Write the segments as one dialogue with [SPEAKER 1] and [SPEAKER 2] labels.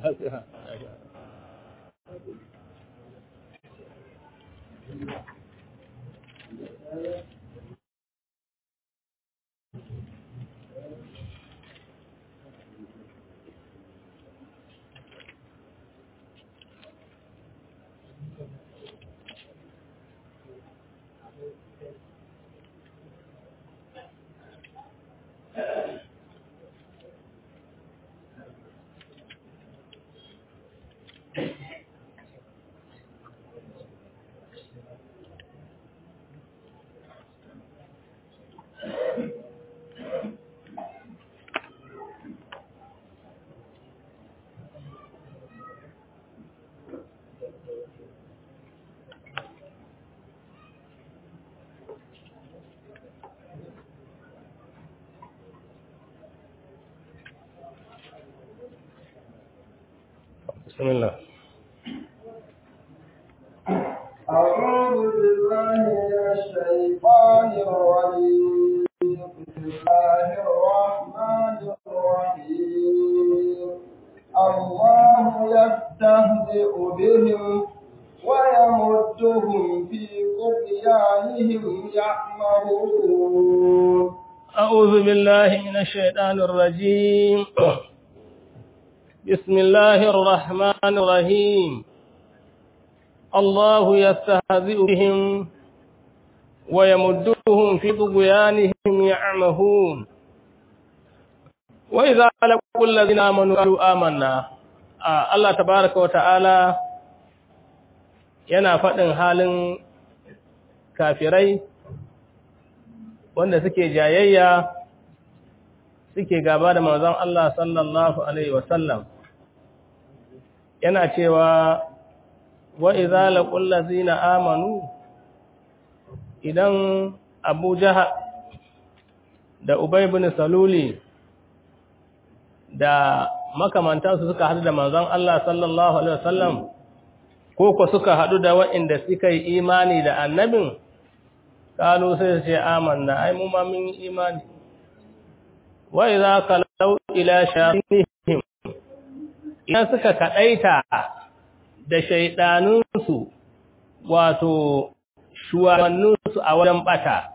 [SPEAKER 1] بسم الله
[SPEAKER 2] أعوذ بالله من الشيطان الرجيم بسم الله الرحمن الرحيم الله يستهزئ بهم ويمدهم في طغيانهم يعمهون
[SPEAKER 1] أعوذ بالله من الشيطان الرجيم بسم الله الرحمن الرحيم الله يستهزئ بهم ويمدهم في طغيانهم يعمهون وإذا لقوا الذين آمنوا قالوا آمنا آه الله تبارك وتعالى yana faɗin halin kafirai wanda suke jayayya suke gaba da manzon Allah sallallahu alaihi wasallam yana cewa wa idza laqul ladzina amanu idan Abu Jahal da Ubay ibn Saluli da makamantansu suka hadu da manzon Allah sallallahu alaihi wasallam ko ko suka hadu da waɗanda suka yi imani da annabin kalu sai su ce amanna ai mu ma mun yi imani wa idza kalau ila shayatinihim idan suka kadaita da shaydanunsu wato shuwannunsu a wajen bata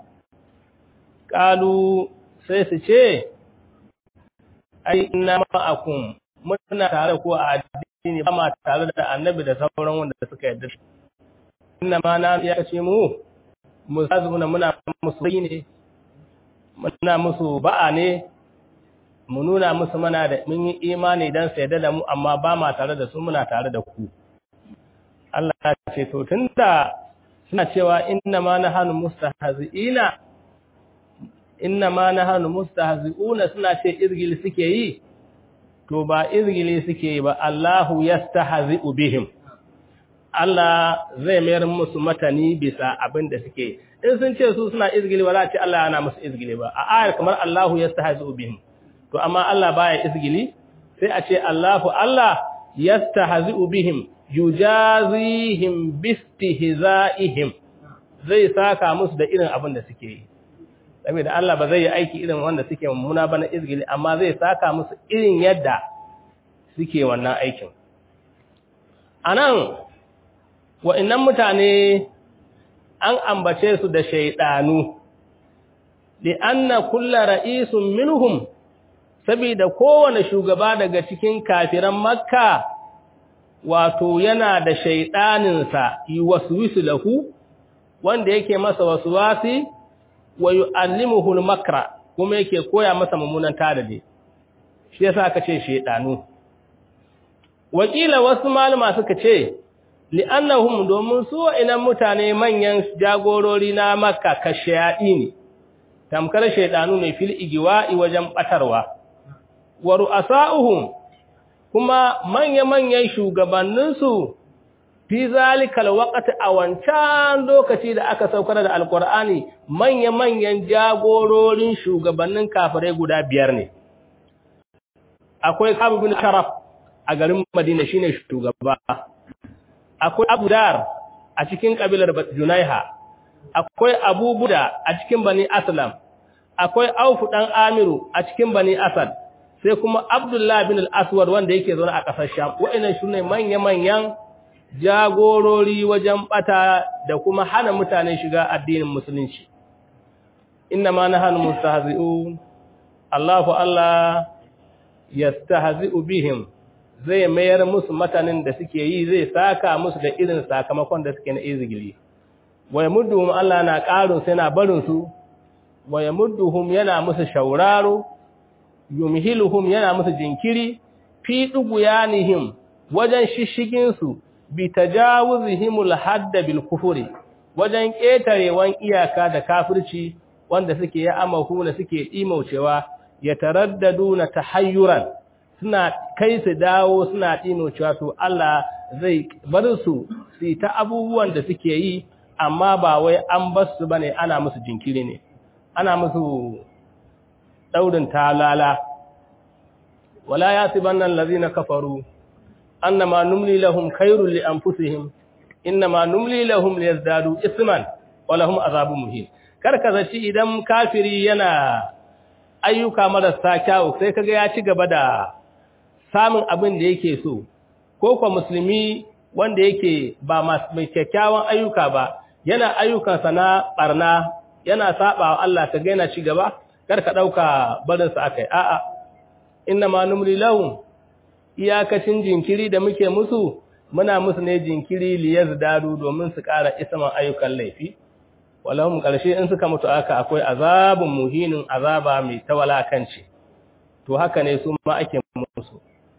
[SPEAKER 1] kalu sai su ce ai inna ma'akum muna tare ko a addini ba ma tare da annabi da sauran wanda suka yarda inna ma na ya ce mu musazuna muna musu ne muna musu ba'a ne mu nuna musu mana da mun yi imani dan sai da mu amma ba ma tare da su muna tare da ku Allah ya ce to tunda suna cewa inna ma nahanu mustahzi'ina inna ma nahanu mustahzi'una suna ce izgili suke yi to ba izgili suke yi ba Allahu yastahzi'u bihim Allah zai mayar musu matani bisa abin da suke in sun ce su suna izgili ba za a ce Allah yana musu izgili ba a ayar kamar Allahu yastahzi'u bihim to amma Allah baya izgili sai a ce Allahu Allah yastahzi'u bihim yujazihim bistihza'ihim zai saka musu da irin abin da suke yi saboda Allah ba zai yi aiki irin wanda suke mummuna ba na izgili amma zai saka musu irin yadda suke wannan aikin anan wa'annan mutane an ambace su da shaydanu li anna kullu ra'isun minhum saboda kowane shugaba daga cikin kafiran makka wato yana da shaiɗaninsa yi waswisu lahu wanda yake masa waswasi wa yu'allimuhu al-makra kuma yake koya masa mummunan tadade shi yasa aka ce shaidanu wakila wasu malama suka ce li'annahum domin su inan mutane manyan jagorori na makka kashayadi ne tamkar shaidanu ne fil igiwa'i wajen batarwa wa ru'asa'uhum kuma manya-manyan shugabanninsu fi zalikal waqti a wancan lokaci da aka saukar da alqur'ani manya-manyan jagororin shugabannin kafirai guda biyar ne akwai Ka'ab bin Sharaf a garin Madina shine shugaba akwai Abu Dar a cikin kabilar Junaiha akwai Abu Buda a cikin Bani Aslam akwai Auf dan Amiru a cikin Bani Asad sai kuma Abdullah bin al-Aswad wanda yake zaune a ƙasar Sham wa'annan shine manya-manyan jagorori wajen bata da kuma hana mutane shiga addinin musulunci inna ma nahanu mustahzi'un Allahu Allah yastahzi'u bihim zai mayar musu matanin da suke yi zai saka musu da irin sakamakon da suke na izgili wa yamudduhum Allah na ƙarin sai na barin su wa yamudduhum yana musu shauraro yumhiluhum yana musu jinkiri fi duguyanihim wajen shishigin su bi tajawuzihimul hadda bil kufri wajen ketarewan iyaka da kafirci wanda suke ya amahu na suke imaucewa ya taraddaduna tahayyuran suna kai su dawo suna imaucewa to Allah zai bar su su ta abubuwan da suke yi amma ba wai an bar su bane ana musu jinkiri ne ana musu daurin talala wala yasibanna allazina kafaru annama numli lahum khairul li anfusihim innama numli lahum liyazdadu isman wa lahum azabun muhin karka zaci idan kafiri yana ayyuka marasa kyau sai kaga ya ci gaba da samun abin da yake so ko kwa musulmi wanda yake ba mai kyakkyawan ayyuka ba yana ayyukansa na barna yana saba wa Allah kaga yana ci gaba karka dauka barin sa akai a'a innama numli lahum iyakacin jinkiri da muke musu muna musu ne jinkiri liyazdadu domin su ƙara isman ayyukan laifi walahum ƙarshe in suka mutu aka akwai azabun muhinin azaba mai tawalakanci to haka ne su ma ake musu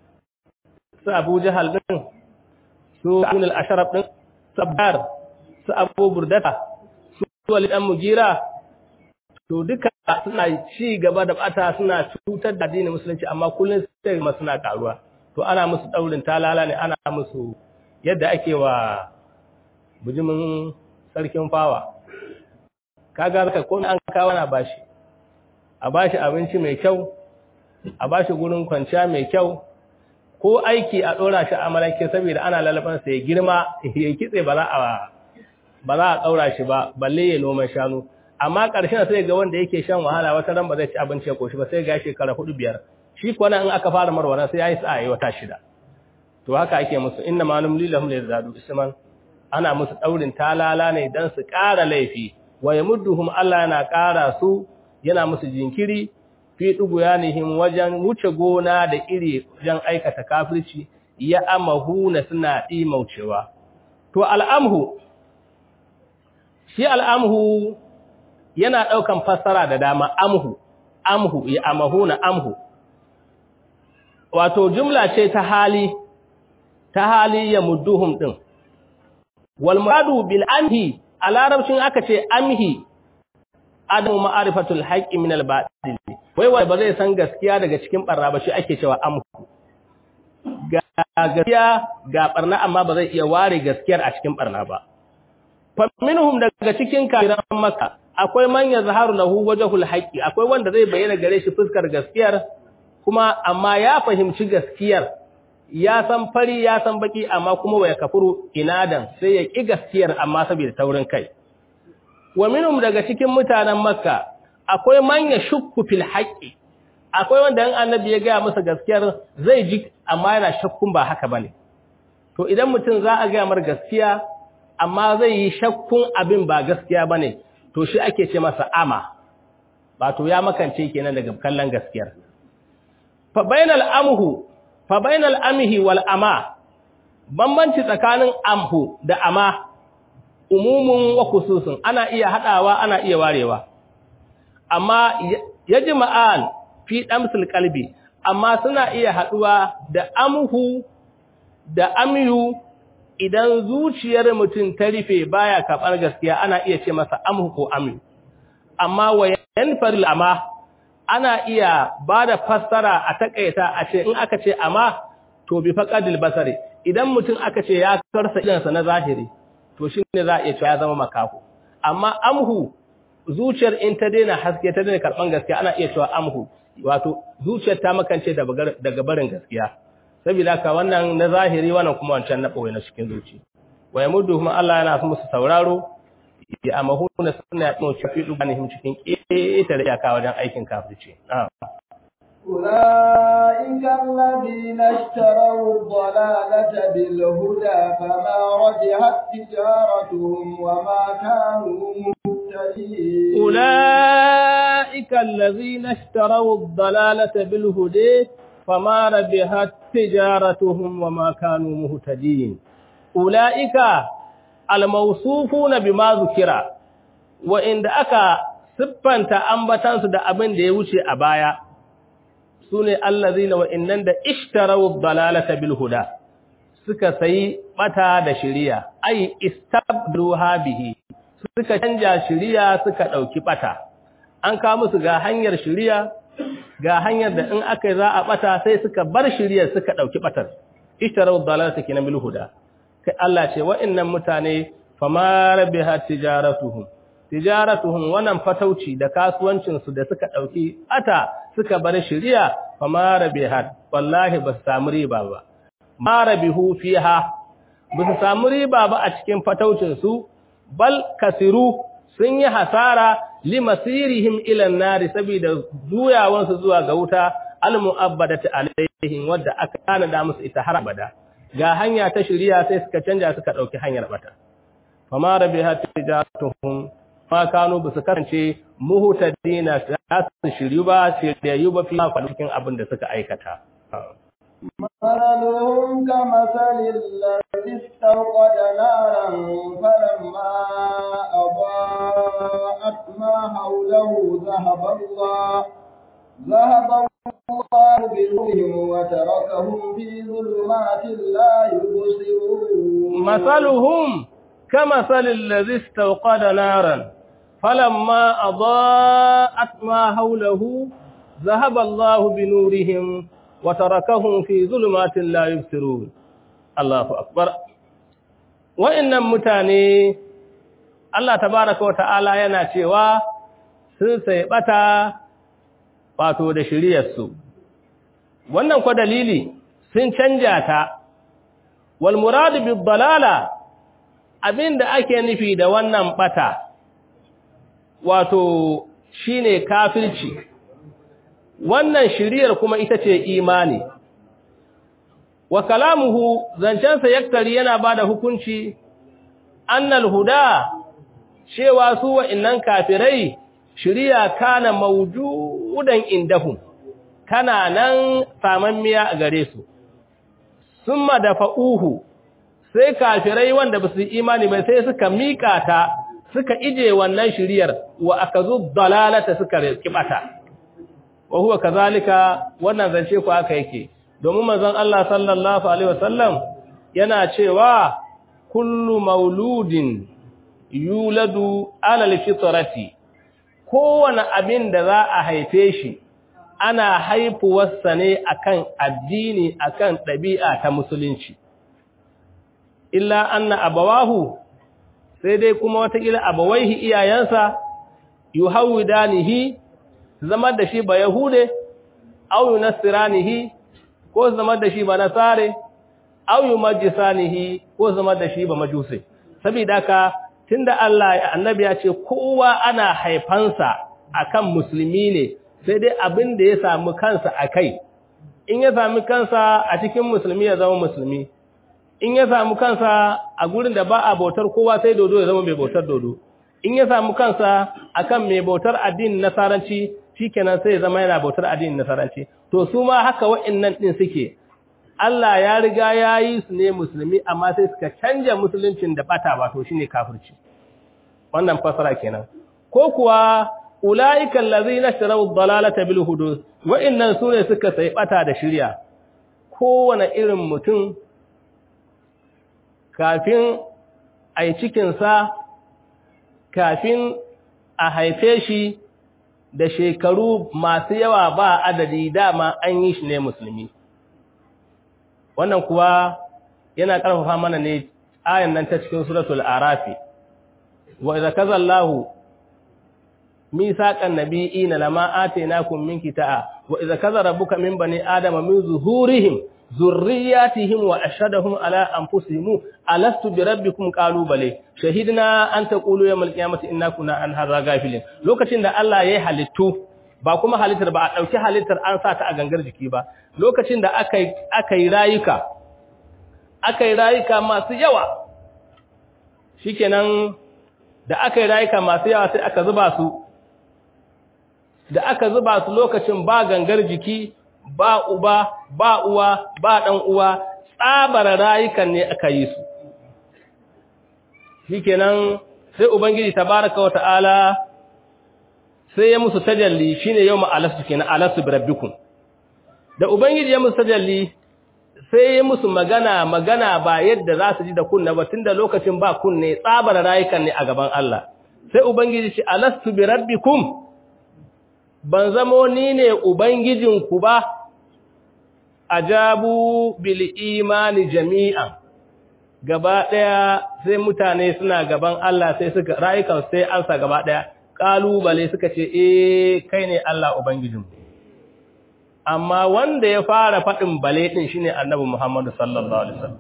[SPEAKER 1] su Abu Jahal din su Ibn al-Ashraf din Sabbar su Abu Burdata su Walid dan Mugira to duka suna ci gaba da bata suna cutar da addinin musulunci amma kullun sai ma suna karuwa to ana musu daurin talala ne ana musu yadda ake wa bujimin sarkin fawa kaga zaka komai an kawo na bashi a bashi abinci mai kyau a bashi gurin kwanciya mai kyau ko aiki a dora shi a malake saboda ana lalaban sa ya girma ya kitse ba za a ba za a daura shi ba balle ya noman shanu amma ƙarshen sai ga wanda yake shan wahala wata ran ba zai ci abinci ya koshi ba sai ga shekara hudu biyar shi kuwa in aka fara marwana sai yayi sa'a wata shida to haka ake musu inna ma numli lahum liyazadu isman ana musu daurin talala ne dan su ƙara laifi wa yamudduhum Allah yana ƙara su yana musu jinkiri fi duguyanihim wajen wuce gona da iri wajen aikata kafirci ya amahu na suna dimaucewa to al'amhu shi al'amhu yana daukan fassara da dama amhu amhu ya amahu na amhu wato jumla ce ta hali ta hali ya mudduhum din wal muradu bil amhi a larabcin aka ce amhi adamu ma'arifatul haqqi min al batil wai wai ba zai san gaskiya daga cikin barna ba shi ake cewa amhu ga gaskiya ga barna amma ba zai iya ware gaskiyar a cikin barna ba fa minhum daga cikin kafiran makka akwai man yazharu lahu wajhul haqqi akwai wanda zai bayyana gare shi fuskar gaskiyar kuma amma ya fahimci gaskiyar ya san fari ya san baki amma kuma waya kafuru inadan sai ya ki gaskiyar amma saboda taurin kai wa minhum daga cikin mutanen makka akwai man yashukku fil haqqi akwai wanda in annabi ya ga masa gaskiyar zai ji amma yana shakkun ba haka bane to idan mutum za a ga mar gaskiya amma zai yi shakkun abin ba gaskiya bane to shi ake ce masa ama ba to ya makance kenan daga kallon gaskiyar fa bainal amhu fa bainal amhi wal ama bambanci tsakanin amhu da ama umumun wa khususun ana iya hadawa ana iya warewa amma yajma'an fi damsil qalbi amma suna iya haduwa da amhu da amyu idan zuciyar mutum ta rufe baya karɓar gaskiya ana iya ce masa amhu ko amyu amma wayan faril ama ana iya ba da fassara a takaita a ce in aka ce amma to bi faqadil basari idan mutum aka ce ya karsa idansa na zahiri to shine za a iya cewa ya zama makaho amma amhu zuciyar in ta daina haske ta daina karban gaskiya ana iya cewa amhu wato zuciyar ta makance daga barin gaskiya saboda ka wannan na zahiri wannan kuma wancan na boye na cikin zuci wa yamudduhum Allah yana musu sauraro ya amahu na sunna ya tsoci fi dubanihim cikin ƙetare iyaka wajen aikin kafirci
[SPEAKER 2] أولئك الذين اشتروا الضلالة بالهدى فما ربحت تجارتهم وما كانوا مهتدين
[SPEAKER 1] أولئك الذين اشتروا الضلالة بالهدى فما ربحت تجارتهم وما كانوا مهتدين أولئك الموصوفون بما ذكر وإن أكا siffanta ambatansu da abin da ya wuce a baya su ne allazina wa'innan da ishtarawu dalalata bil huda suka sayi bata da shiriya ai istabduha bihi suka canja shiriya suka dauki bata an kawo musu ga hanyar shiriya ga hanyar da in aka za a bata sai suka bar shiriyar suka dauki batar ishtarawu dalalata kinan bil huda kai Allah ce wa'innan mutane fama rabihat tijaratuhum tijaratuhum wannan fatauci da kasuwancin su da suka dauki ata suka bar shiriya fama rabihat wallahi ba su samu riba ba ma rabihu fiha ba su samu riba ba a cikin fataucin su bal kasiru sun yi hasara limasirihim ila nari saboda juyawan su zuwa ga wuta almu'abbadati alaihim wadda aka kana da musu ita har abada ga hanya ta shiriya sai suka canja suka dauki hanyar bata fama rabihat tijaratuhum ma kanu ba su kasance muhutadina za su shiryu ba shiryayyu ba fi cikin abin da suka aikata.
[SPEAKER 2] مثلهم كمثل الذي استوقد نارا فلما أضاءت ما حوله ذهب الله ذهب الله بنورهم وتركهم في ظلمات لا يبصرون
[SPEAKER 1] مثلهم كمثل الذي استوقد نارا فلما أضاءت ما حوله ذهب الله بنورهم وتركهم في ظلمات لا يبصرون الله أكبر وإن متاني Allah tabaraka wa ta'ala yana cewa sun sai bata wato da shiriyarsu wannan kwa dalili sun canja ta wal muradu bid dalala abinda ake nufi da wannan bata wato shine kafirci wannan shiriyar kuma ita ce imani wa kalamuhu zancensa yaktari yana bada hukunci annal huda cewa su wa'innan kafirai shiriya kana mawjudan indahum kana nan samammiya a gare su summa dafa'uhu sai kafirai wanda ba su imani ba sai suka mika ta suka ije wannan shiriyar wa akazu dalalata suka kibata wa huwa kazalika wannan zance ku aka yake domin manzon Allah sallallahu alaihi wasallam yana cewa kullu mauludin yuladu ala alfitrati kowane abin da za a haife shi ana haifuwarsa ne akan addini akan ɗabi'a ta musulunci illa anna abawahu sai dai kuma watakila abawaihi iyayensa yuhawidanihi zama da shi ba yahude aw yunasiranihi ko zama da shi ba nasare aw yumajjisanihi ko zama da shi ba majuse saboda haka tunda Allah annabi ya ce kowa ana haifansa akan musulmi ne sai dai abin da ya samu kansa akai in ya sami kansa a cikin musulmi ya zama musulmi in ya samu kansa a gurin da ba a bautar kowa sai dodo ya zama mai bautar dodo in ya samu kansa akan mai bautar addinin nasaranci shikenan sai ya zama yana bautar addinin nasaranci to su ma haka wa'annan din suke Allah ya riga ya yi su ne musulmi amma sai suka canja musuluncin da bata wato shine kafirci wannan fasara kenan ko kuwa ulaika allazina sharaw ad-dalalata bil hudud wa'annan sune suka sai bata da shirya kowane irin mutum kafin a yi cikinsa kafin a haife shi da shekaru masu yawa ba adadi dama an yi shi ne musulmi wannan kuwa yana ƙarfafa mana ne ayan nan ta cikin suratul arafi wa idza kazallahu misaqan nabiyina lama atainakum min kitaa wa idza kaza rabbuka min bani adama min zuhurihim zurriyatihim wa ashhadahum ala anfusihim alastu bi rabbikum qalu bale shahidna an taqulu yawmal qiyamati inna kunna an hadha ghafilin lokacin da Allah yayi halittu ba kuma halittar ba a ɗauki halittar an sa ta a gangar jiki ba lokacin da aka yi rayuka aka yi rayuka masu yawa shikenan da aka yi rayuka masu yawa sai aka zuba su da aka zuba su lokacin ba gangar jiki ba uba ba uwa ba ɗan uwa tsabar rayukan ne aka yi su shikenan sai ubangiji tabaraka wa ta'ala sai ya musu tajalli shine yawma alastu kenan alastu birabbikum da ubangiji ya musu tajalli sai ya musu magana magana ba yadda za su ji da kunna ba tunda lokacin ba kunne tsabar rayukan ne a gaban Allah sai ubangiji ce alastu birabbikum ban zamo ni ne ubangijinku ba ajabu bil imani jami'an gaba daya sai mutane suna gaban Allah sai suka rayukan sai ansa gaba daya kalubale suka ce eh kai ne Allah ubangijinmu amma wanda ya fara fadin bale din shine annabi Muhammad sallallahu alaihi wasallam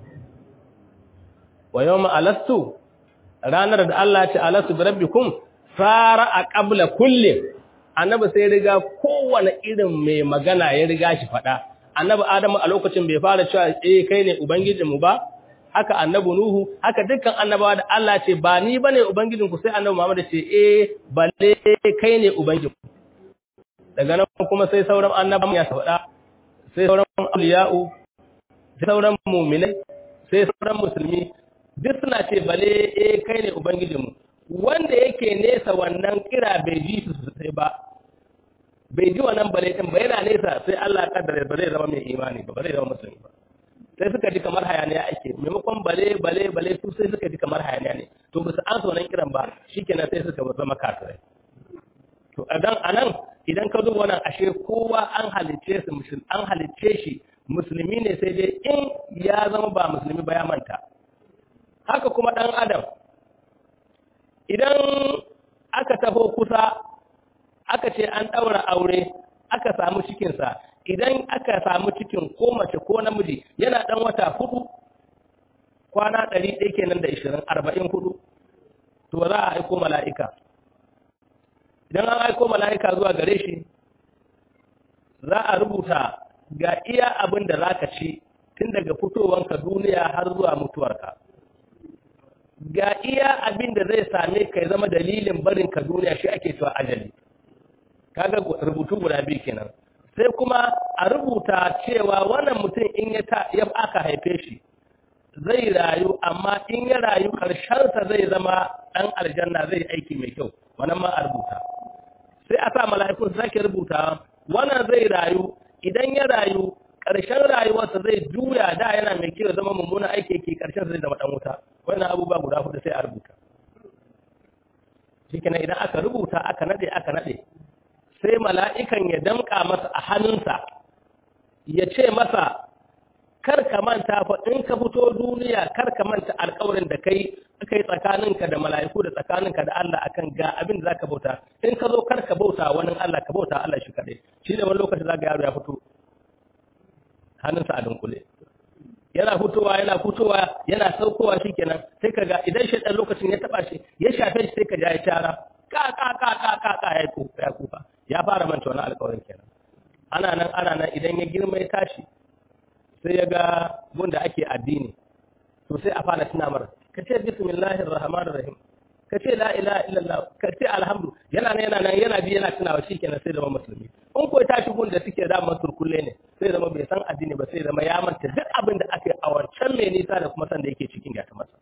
[SPEAKER 1] wa yawma alastu ranar da Allah ya ce alastu bi rabbikum fara a qabla kulli annabi sai riga kowane irin mai magana ya riga shi fada annabi Adamu a lokacin bai fara cewa eh kai ne ubangijinmu ba haka annabi Nuhu haka dukkan annabawa da Allah ce ba ni bane ubangijinku sai annabi Muhammad ce eh balle kai ne ubangijinku daga nan kuma sai sauran annabawa ya faɗa sai sauran awliya'u sai sauran mu'minai sai sauran musulmi duk suna ce balle eh kai ne ubangijinmu wanda yake nesa wannan kira bai ji su sai ba bai ji wannan bale din ba yana nesa sai Allah ya kaddara ba zai zama mai imani ba ba zai zama musulmi ba sai suka ji kamar hayaniya ake maimakon bale bale bale su sai suka ji kamar hayaniya ne to ba su ansa wannan kiran ba shikenan sai suka zama kafirai to adan anan idan ka duba wannan ashe kowa an halicce su musulmi an halicce shi musulmi ne sai dai in ya zama ba musulmi ba ya manta haka kuma dan adam idan aka taho kusa aka ce an daura aure aka samu cikinsa idan aka samu cikin ko mace ko namiji yana dan wata hudu kwana ɗari ɗaya kenan da ishirin arba'in hudu to za a aiko mala'ika idan an aiko mala'ika zuwa gare shi za a rubuta ga iya abin da za ka ci tun daga fitowanka duniya har zuwa mutuwarka ga iya abin da zai same ka ya zama dalilin barinka duniya shi ake cewa ajali kaga rubutu guda biyu kenan sai kuma a rubuta cewa wannan mutum in ya aka haife shi zai rayu amma in ya rayu ƙarshensa zai zama ɗan aljanna zai aiki mai kyau wannan ma a rubuta sai a sa mala'ikun su sake rubuta wannan zai rayu idan ya rayu ƙarshen rayuwarsa zai juya da yana mai kyau zama mummuna aiki yake ƙarshen zai zama ɗan wuta wannan abubuwa guda hudu sai a rubuta shikenan idan aka rubuta aka nade aka nade sai mala'ikan ya damƙa masa a hannunsa ya ce masa kar ka manta fa in ka fito duniya kar ka manta alƙawarin da kai kai tsakaninka da mala'iku da tsakaninka da Allah akan ga abin da zaka bauta in ka zo kar ka bauta wani Allah ka bauta Allah shi kadai shi ne wani lokaci zaka yaro ya fito hannunsa a dunkule yana fitowa yana fitowa yana saukowa shikenan sai kaga idan shi dan lokacin ya taba shi ya shafe shi sai ka ja ya tara ka ka ka ka ka ka ya kufa ya kufa ya fara manta wani alƙawarin kenan ana nan ana nan idan ya girma ya tashi sai ya ga gunda ake addini to sai a fara tuna mara ka ce bismillahir rahmanir rahim ka ce la ilaha illallah ka ce alhamdu yana nan yana nan yana bi yana tunawa shikenan sai zama musulmi in ko tashi gunda suke da masu kulle ne sai zama bai san addini ba sai zama ya manta duk abin da aka yi a wancan mai nisa da kuma san da yake cikin ya ta masa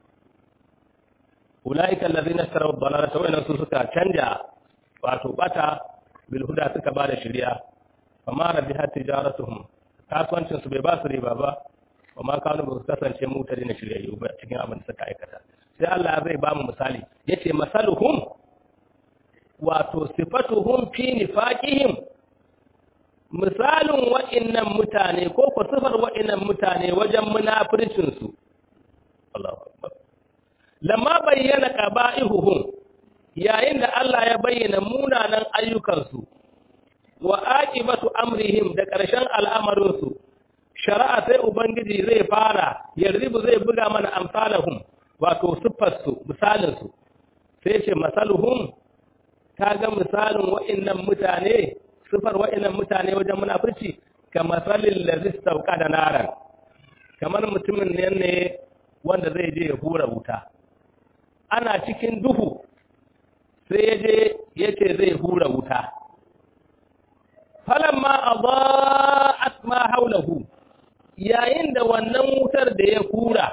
[SPEAKER 1] ulaika allazina ishtaraw ad-dalalata wa su suka canja wato bata bil huda suka bada shari'a amma rabihat tijaratuhum kasuwancin su bai ba su riba ba wa ma kanu ba su kasance mutane na shiryayyu ba cikin abin da suka aikata sai Allah zai ba mu misali yace masaluhum wato sifatuhum fi nifaqihim misalin wa'innan mutane ko ko sifar wa'innan mutane wajen munafircin su Allahu akbar lamma bayyana qaba'ihuhum yayin da Allah ya bayyana munanan ayyukansu wa aqibatu amrihim da ƙarshen al'amarinsu shari'a sai ubangiji zai fara yarribu zai buga mana amsalahum wato siffarsu misalinsu sai ce masaluhum kaga misalin wa'annan mutane sifar wa'annan mutane wajen munafurci kamar salil ladhi da naran kamar mutumin ne ne wanda zai je ya hura wuta ana cikin duhu sai ya je ya ce zai hura wuta falamma adaa'at ma haulahu yayin da wannan wutar da ya hura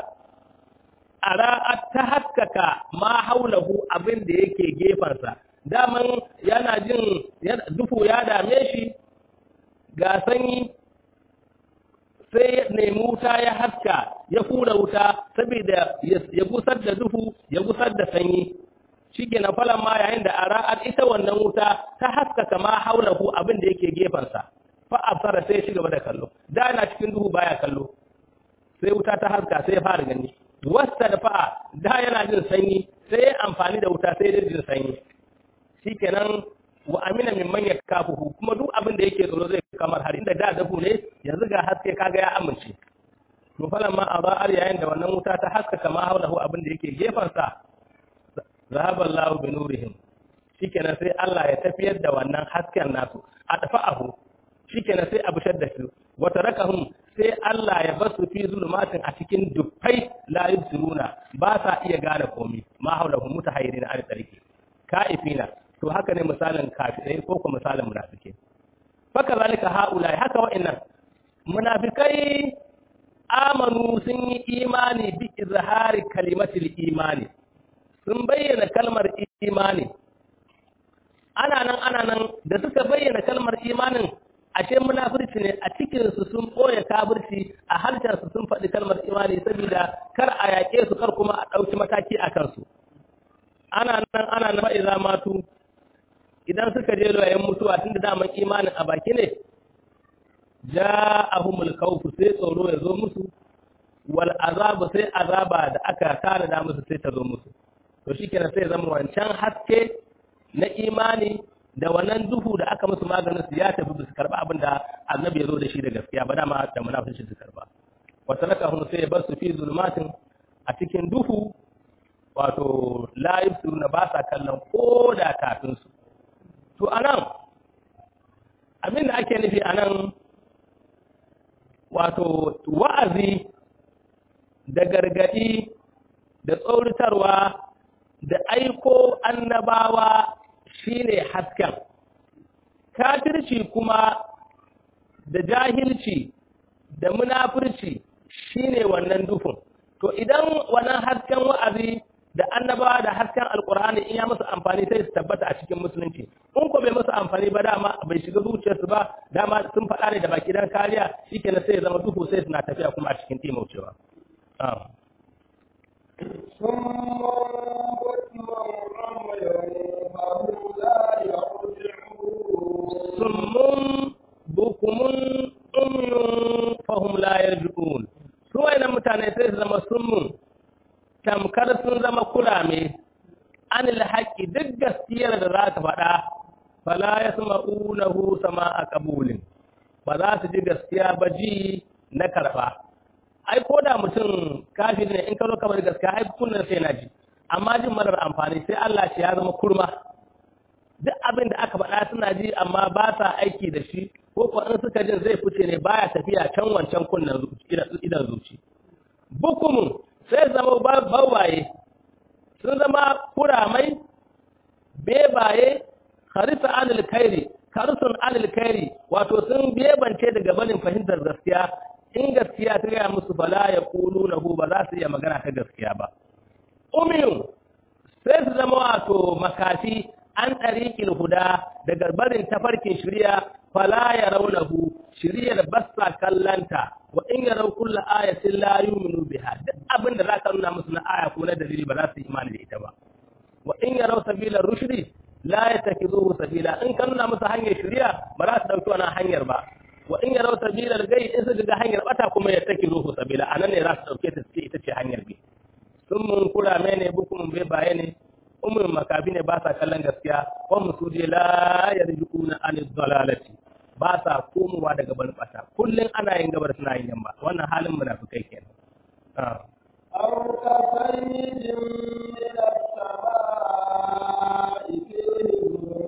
[SPEAKER 1] ara'at ta haskaka ma haulahu abin da yake gefansa daman yana jin duhu ya dame shi ga sanyi sai ya nemi wuta ya haska ya hura wuta saboda ya gusar da duhu ya gusar da sanyi shi ke na falon ma yayin da ara'at ita wannan wuta ta haskaka ma haulahu abin da yake gefansa fa absara sai ya ci gaba da kallo da yana cikin duhu baya kallo sai wuta ta haska sai ya fara gani wasta da fa'a da yana jin sanyi sai ya amfani da wuta sai ya jin sanyi shikenan wa amina min man yakafuhu kuma duk abin da yake tsoro zai kamar har inda da dafu ne yanzu ga haske kaga ya amince to falan ma azar yayin da wannan wuta ta haskaka ma haulahu abin da yake gefan sa zahaba Allah bi nurihim shikenan sai Allah ya tafiyar da wannan hasken nasu adfa'ahu shikenan sai abu shadda su wa tarakahum sai Allah ya basu fi zulumatin a cikin dufai la yusiruna ba sa iya gane komai ma haulahu mutahayyirina al tariki ka'ifina to haka ne misalin kafirai ko kuma misalin munafike faka zalika haula haka wa'annan munafikai amanu sun yi imani bi izhari kalimatul imani sun bayyana kalmar imani ana nan ana nan da suka bayyana kalmar imanin ashe munafirci ne a cikin su sun boye kafirci a harshen su sun faɗi kalmar imani saboda kar a yaƙe su kar kuma a ɗauki mataki a kansu ana nan ana nan fa'iza matu idan suka je loyayen mutuwa tun da daman imanin a baki ne ja'ahumul khawfu sai tsoro ya zo musu wal azabu sai azaba da aka tana da musu sai ta zo musu to shikenan sai zama wancan haske na imani da wannan duhu da aka musu maganin su ya tafi su karba abin da annabi ya zo da shi da gaskiya ba dama da munafici su karba wa tarakahum sai ya bar su fi zulmatin a cikin duhu wato la yusiruna ba sa kallon ko da kafin su to anan abin da ake nufi anan wato wa'azi da gargadi da tsauritarwa da aiko annabawa shine hasken kafirci kuma da jahilci da munafurci shine wannan dufin to idan wannan hasken wa'azi da annabawa da hasken alkur'ani in ya musu amfani sai su tabbata a cikin musulunci in ko bai musu amfani ba dama bai shiga zuciyarsu ba dama sun faɗa ne da baki dan kariya shikenan sai ya zama duhu sai suna tafiya kuma a cikin timaucewa summun bukumun umyun fahum la yarji'un su wayannan mutane sai su zama summun tamkar sun zama kurame anil haqqi duk gaskiyar da za ta faɗa fala yasma'unahu sama'a qabulin ba za su ji gaskiya ba ji na karba ai ko da mutum kafin ne in ka zo kamar gaskiya ai kunnan sai na ji amma jin marar amfani sai Allah shi ya zama kurma duk abin da aka faɗa suna ji amma ba sa aiki da shi ko ko in suka jin zai fice ne baya tafiya can wancan kunnan idan zuci bukumun sai zama bawaye sun zama kuramai bebaye harisa anil kairi karisun anil kairi wato sun bebance daga barin fahimtar gaskiya in gaskiya ta gaya musu bala ya kulu na ba za su iya magana ta gaskiya ba umiyun sai su zama wato makafi an ɗariƙin huda daga barin tafarkin shirya fala ya raunahu shiryar basa kallanta wa in ya rau kulla ayatin la yu'minu biha duk abin da zaka nuna musu na aya ko na dalili ba za su yi imani da ita ba wa in ya rau sabila rushdi la yatakizuhu sabila in ka nuna musu hanyar shirya ba za su dauki wannan hanyar ba wa in ya rau sabila gai in su ga hanyar bata kuma ya takizuhu sabila anan ne za su dauke ta ce ita ce hanyar bi sun mun kura ne bukumun bai baye ne umar makafi ne ba sa kallon gaskiya wa musu je la yarjuuna an dalalati ba sa komowa daga ban bata kullun ana yin gabar suna yin yamma wannan halin munafikai kenan
[SPEAKER 2] أو كصيد من السماء فيه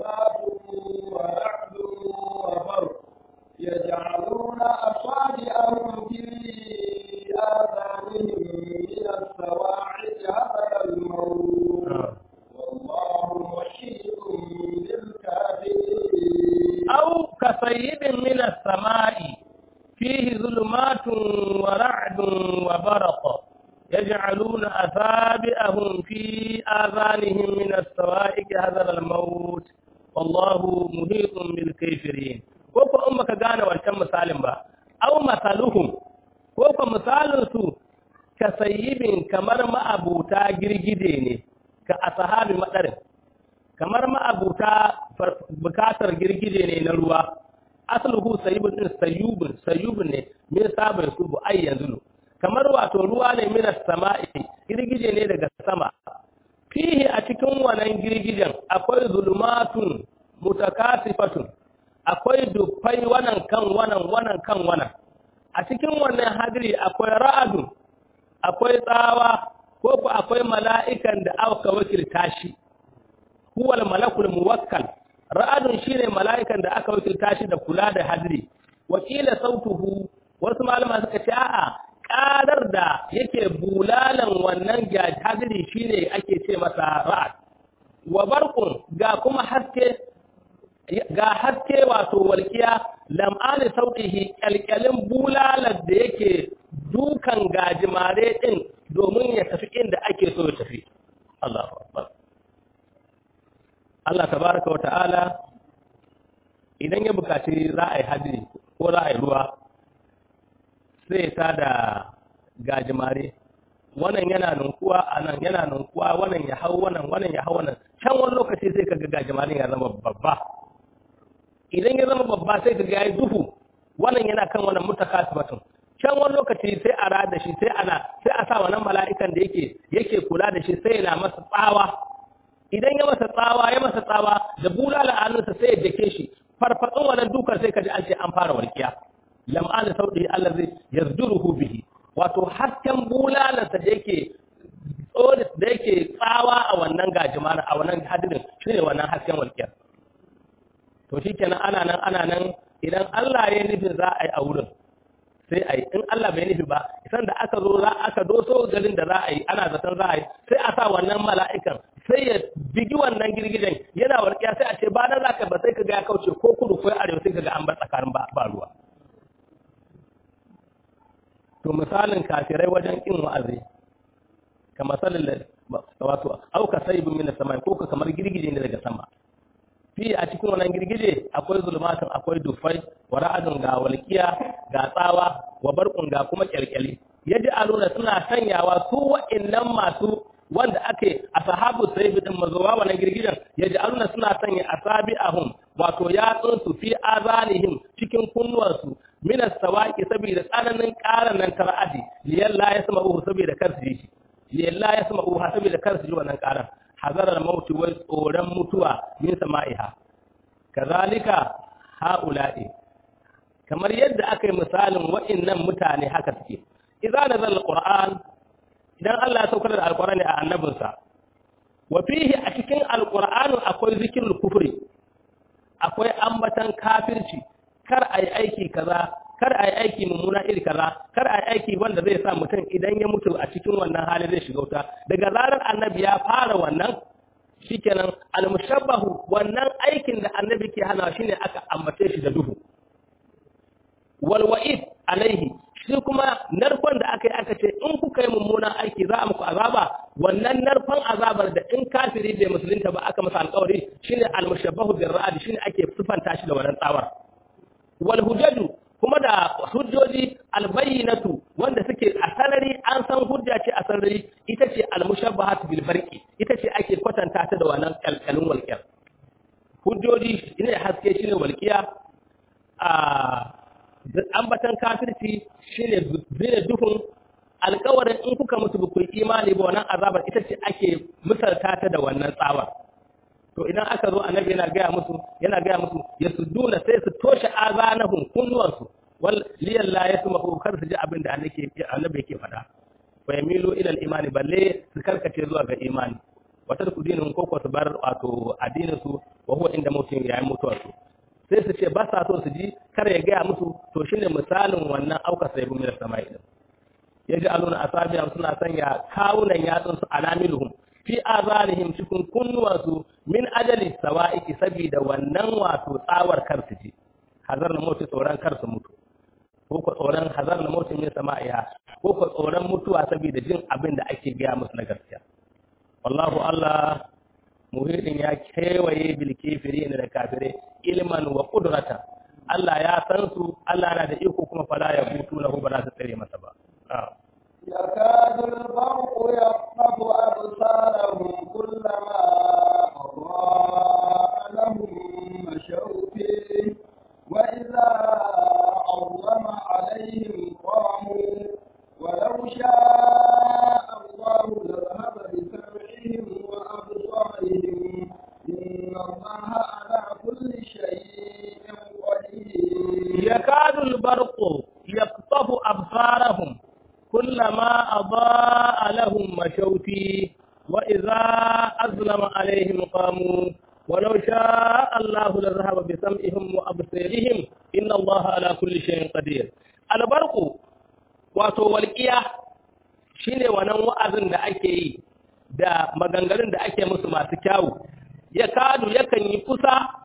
[SPEAKER 1] السماء فيه ظلمات ورعد وبرق يجعلون أصابعهم في آذانهم من السوائك هذا الموت والله محيط بالكافرين كوكو أمك غانا وانشم مسالم با أو مثلهم كوكو مثال سو كسيب كمر ما أبوتا جرجديني كأصحاب مدرم kamar ma'abuta bukatar girgije ne na ruwa asaluhu sayyibun din sayyubun sayyubun ne min sabin subu ai yanzu kamar wato ruwa ne min sama'i girgije ne daga sama fihi a cikin wannan girgijen akwai zulumatun mutakasifatun akwai dufai wannan kan wannan wannan kan wannan a cikin wannan hadiri akwai ra'adun akwai tsawa ko ku akwai mala'ikan da aka wakilta shi huwal malakul muwakkal ra'adun shine mala'ikan da aka wakilta shi da kula da hadri wakila sautuhu wasu malama suka ce a'a ƙarar da yake bulalan wannan hadri shine ake ce masa ra'ad wa barqun ga kuma haske ga haske wato walkiya lam'ani sautihi kyalkyalin bulalar da yake dukan gajimare din domin ya tafi inda ake so ya tafi Allahu akbar Allah tabaraka wa ta'ala idan ya bukaci za a yi hadiri ko za a yi ruwa sai ta da gajimare wannan yana nunkuwa a nan yana nunkuwa wannan ya hau wannan wannan ya hau wannan can wani lokaci sai kaga gajimare ya zama babba idan ya zama babba sai kaga yayi duhu wannan yana kan wannan mutakasibatun can wani lokaci sai a rada shi sai ana sai a sa wannan mala'ikan da yake yake kula da shi sai yana masa tsawa idan ya masa tsawa ya masa tsawa da bulala a hannunsa sai ya dake shi farfatsun wannan dukar sai kaji an ce an fara warkiya lam'ana saudi Allah zai yazduruhu bihi wato hasken bulalarsa da yake tsoris da yake tsawa a wannan gajimana a wannan hadirin shine wannan hasken warkiya to shikenan ana nan ana nan idan Allah ya nufin za a yi a wurin sai a yi in Allah bai nufi ba isan da aka zo za aka doso garin da za a yi ana zaton za a yi sai a sa wannan mala'ikan sai ya bigi wannan girgijen yana warkiya sai a ce ba na za ka ba sai ka ga ya kauce ko kudu ko arewa sai ka ga an bar tsakanin ba ruwa to misalin kafirai wajen kin wa'azi ka masalin wato auka saibin min sama ko ka kamar girgije ne daga sama fi a cikin wannan girgije akwai zulmatun akwai dufai wa ra'adun ga walqiya ga tsawa wa barqun ga kuma kyalkyali yaji aluna suna sanyawa su wa'annan masu wanda ake ashabu sayfi din mazuwa wannan girgijen yaji aluna suna sanya asabi'ahum wato yatsun su fi azanihim cikin kunnuwansu min as-sawaqi saboda tsananin karan nan tara'adi liyalla yasma'uhu saboda kar su ji shi liyalla yasma'uhu saboda kar su ji wannan karan hazarar mauti wai tsoron mutuwa min sama'iha kazalika haula'i kamar yadda aka yi misalin wa'annan mutane haka suke idza nazal alquran idan Allah ya saukar da alqurani a annabinsa wa fihi a cikin alqur'ani akwai zikrul kufri akwai ambatan kafirci kar ayi aiki kaza kar ayi aiki mummuna iri kaza kar ayi aiki wanda zai sa mutum idan ya mutu a cikin wannan hali zai shiga wuta daga zarar annabi ya fara wannan shikenan almushabbahu wannan aikin da annabi ke hana shine aka ambace shi da duhu wal wa'id alaihi shi kuma narkon da aka yi aka ce in kuka yi mummunan aiki za a muku azaba wannan narkon azabar da in kafiri bai musulunta ba aka masa alƙawari shine almushabbahu bir ra'd shine ake sifanta shi da wannan tsawar wal hujjaju kuma da hujjoji albayyinatu wanda suke a sarari an san hujja ce a sarari ita ce almushabbahat bil barqi ita ce ake kwatanta ta da wannan kalkalin walqiyar hujjoji shine haske shine walqiya a ambatan kafirci shine zine duhun alƙawarin in kuka mutu ba ku imani ba wannan azabar ita ce ake misalta ta da wannan tsawar to idan aka zo annabi yana gaya musu yana gaya musu ya sudduna sai su toshe azanahum kunnuwansu wal liyan la yasma'u kar su ji abin da annabi yake faɗa fa yamilu ila al-imani balle su karkace zuwa ga imani wata ku dinin ko su bar wato addinin su wa huwa inda mutum yayin mutuwar su sai su ce ba sa so su ji kar ya gaya musu to shine misalin wannan auka sai bin sama'i din yaji aluna asabiya suna sanya kawunan yatsun su anamiluhum fi azanihim cikin kunnuwansu min ajali sawa'iki saboda wannan wato tsawar kansu ce hazar na mutu tsoron kar su mutu ko ko tsoron hazar na mutu min sama'iya ko ko tsoron mutuwa saboda jin abin da ake gaya musu na gaskiya wallahu Allah muhidin ya kewaye bil kafirin da kafirai ilman wa qudrata Allah ya san su Allah na da iko kuma fala ya butu lahu ba za su tsare masa ba
[SPEAKER 2] يكاد البرق يخطف أبصارهم كلما أضاء لهم مشوا فيه وإذا أظلم عليهم قاموا ولو شاء الله لذهب بسمعهم وأبصارهم إن الله على كل شيء قدير
[SPEAKER 1] يكاد البرق يخطف أبصارهم كلما أضاء لهم مشوا فيه وإذا أظلم عليهم قاموا ولو شاء الله لذهب بسمعهم وأبصارهم إن الله على كل شيء قدير البرق wato walƙiya shine wannan wa'azin da ake yi da maganganun da ake musu masu kyawu ya kadu yakan yi kusa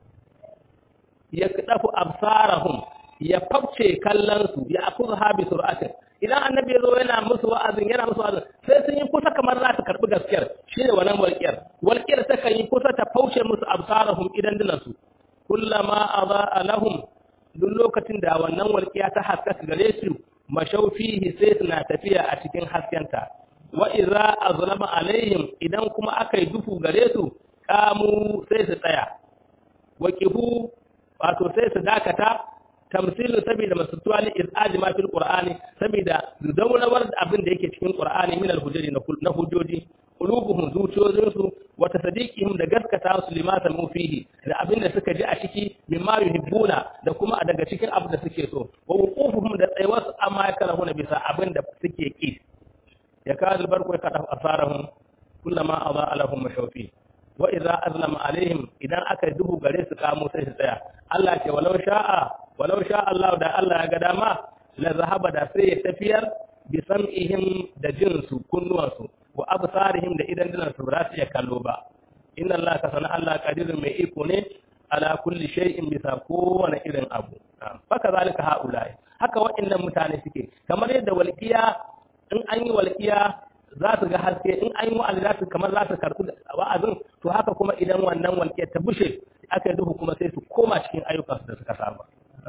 [SPEAKER 1] ya dafu absarahum ya fafce kallonsu ya akuzu habi sur'atin idan annabi ya zo yana musu wa'azin yana musu wa'azin sai sun yi kusa kamar za su karɓi gaskiyar shine wannan walƙiyar walƙiyar ta kan yi kusa ta fauce musu absarahum idan dinansu kullama adaa lahum duk lokacin da wannan walƙiya ta haskaka gare su mashaufihi sai suna tafiya a cikin haskenta wa idza azlama alaihim idan kuma aka yi dufu gare su kamu sai su tsaya waqifu wato sai su dakata tamsilin saboda masutuwa li iz'aji ma fil qur'ani saboda daurawar da abin da yake cikin qur'ani min al hujjati na hujjoji qulubuhum zuciyoyinsu wa tasdiqihim da gaskata su lima samu fihi da abin da suka ji a ciki mimma yuhibbuna da kuma daga cikin abin da suke so wa wuqufuhum da tsayuwarsu amma ya karahuna bisa abin da suke ki ya kadul barku ya kada asarahum kullama adha lahum mashawfi wa idza azlama alaihim idan aka duhu gare su kamo sai su tsaya Allah ce walau sha'a walau sha Allah da Allah ya ga dama la zahaba da sai ya tafiyar bi sam'ihim da jinsu kunnuwansu wa absarihim da idan dinan su ba su iya kallo ba inna Allah ka sana Allah qadirun mai iko ne ala kulli shay'in bisa kowane irin abu haka zalika haulai haka waɗannan mutane suke kamar yadda walqiya in an yi walqiya za su ga haske in an yi wa'azi za su kamar za su karɓi wa'azin to haka kuma idan wannan walƙiyar ta bushe aka duhu kuma sai su koma cikin ayyukansu da suka saba.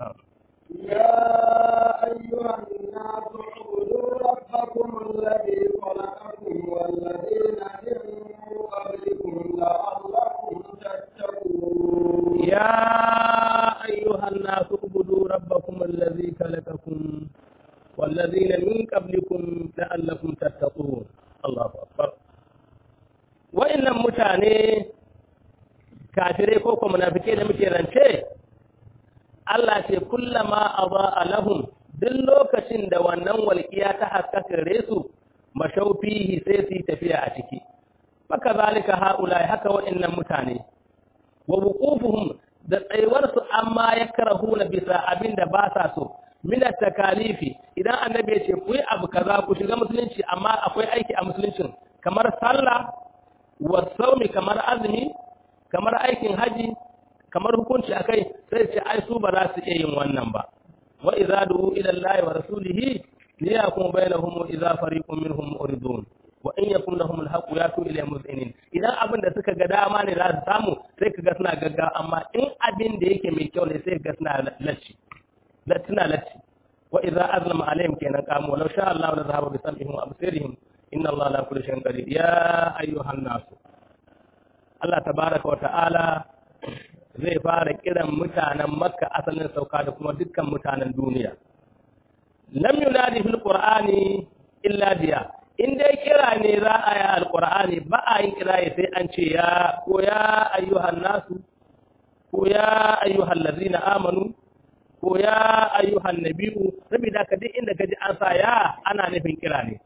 [SPEAKER 2] يا أيها الناس اعبدوا ربكم الذي خلقكم والذين من قبلكم لعلكم تتقون
[SPEAKER 1] يا أيها الناس اعبدوا ربكم الذي خلقكم والذين من قبلكم لعلكم تتقون الله أكبر وإن متاني kafirai ko kuma munafike da muke rance Allah ce kullama aba lahum duk lokacin da wannan walƙiya ta haskaka gare su mashaufihi sai su yi tafiya a ciki maka zalika haula haka wa'annan mutane wa wuqufuhum da tsayuwar su amma yakrahuna bisa abin da ba sa so min takalifi idan annabi ya ce ku yi abu kaza ku shiga musulunci amma akwai aiki a musuluncin kamar sallah wa saumi kamar azumi kamar aikin haji kamar hukunci akai sai ce ai su ba za su iya yin wannan ba wa idza du'u ila allahi wa rasulihi liyakum bainahum wa idza fariqun minhum muridun wa in yakum lahum alhaqu yatu ila muzinin idan abin da suka ga dama ne za su samu sai kaga suna gagga amma in abin da yake mai kyau ne sai ga suna lacci latina lacci wa idza azlama alaihim kenan qamu law sha Allah la zahaba bi sam'ihim wa absirihim inna Allah la kulli shay'in qadir ya ayyuhan nas Allah tabaraka wa ta'ala zai fara kiran mutanen Makka asalin sauka da kuma dukkan mutanen duniya lam yunadi fil qur'ani illa biya in dai kira ne za a yi alqur'ani ba a yin kira sai an ce ya ko ya ayyuhan nasu ko ya ayyuhal ladzina amanu ko ya ayyuhan nabiyu saboda ka duk inda kaji an sa ya ana nufin kira ne